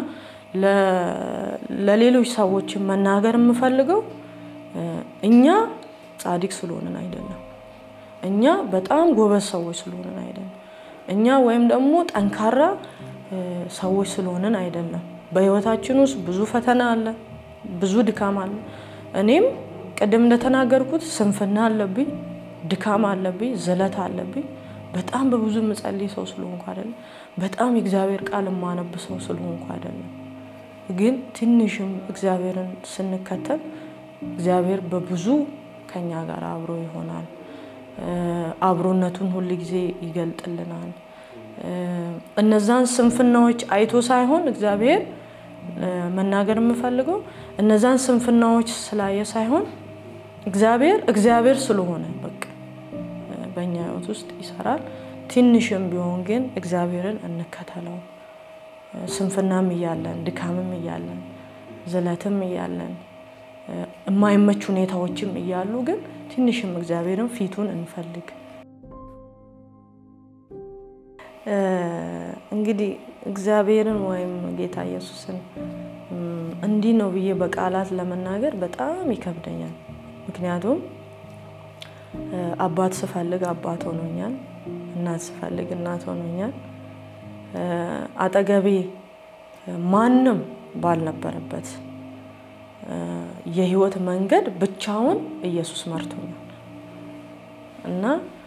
ለሌሎች ሰዎችን መናገር የምፈልገው እኛ ጻድቅ ስለሆንን አይደለም። እኛ በጣም ጎበዝ ሰዎች ስለሆንን አይደለም። እኛ ወይም ደግሞ ጠንካራ ሰዎች ስለሆንን አይደለም። በህይወታችን ውስጥ ብዙ ፈተና አለ፣ ብዙ ድካም አለ። እኔም ቅድም እንደተናገርኩት ስንፍና አለብኝ፣ ድካም አለብኝ፣ ዝለት አለብኝ። በጣም በብዙ የምጸልይ ሰው ስለሆንኩ አይደለም። በጣም የእግዚአብሔር ቃል የማነብ ሰው ስለሆንኩ አይደለም። ግን ትንሽም እግዚአብሔርን ስንከተል እግዚአብሔር በብዙ ከኛ ጋር አብሮ ይሆናል። አብሮነቱን ሁል ጊዜ ይገልጥልናል። እነዛን ስንፍናዎች አይቶ ሳይሆን እግዚአብሔር መናገር የምፈልገው እነዛን ስንፍናዎች ስላየ ሳይሆን እግዚአብሔር እግዚአብሔር ስለሆነ በቃ በእኛ ህይወት ውስጥ ይሰራል። ትንሽም ቢሆን ግን እግዚአብሔርን እንከተለው። ስንፍናም እያለን ድካምም እያለን ዝለትም እያለን የማይመች ሁኔታዎችም እያሉ ግን ትንሽም እግዚአብሔርን ፊቱን እንፈልግ። እንግዲህ እግዚአብሔርን ወይም ጌታ ኢየሱስን እንዲህ ነው ብዬ በቃላት ለመናገር በጣም ይከብደኛል። ምክንያቱም አባት ስፈልግ አባት ሆኖኛል፣ እናት ስፈልግ እናት ሆኖኛል። አጠገቤ ማንም ባልነበረበት የህይወት መንገድ ብቻውን ኢየሱስ መርቶኛል እና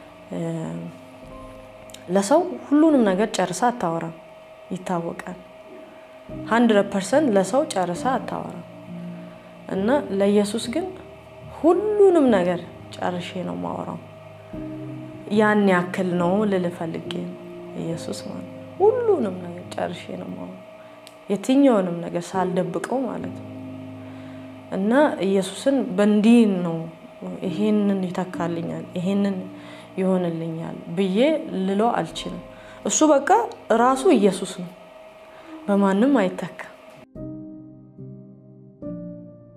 ለሰው ሁሉንም ነገር ጨርሳ አታወራም፣ ይታወቃል። ሀንድረድ ፐርሰንት ለሰው ጨርሳ አታወራም እና ለኢየሱስ ግን ሁሉንም ነገር ጨርሼ ነው ማወራው። ያን ያክል ነው ልል ፈልጌ ነው። ኢየሱስ ማለት ሁሉንም ነገር ጨርሼ ነው ማወራው፣ የትኛውንም ነገር ሳልደብቀው ማለት ነው እና ኢየሱስን በእንዲህ ነው ይሄንን ይተካልኛል፣ ይሄንን ይሆንልኛል ብዬ ልለው አልችልም። እሱ በቃ ራሱ ኢየሱስ ነው፣ በማንም አይተካም።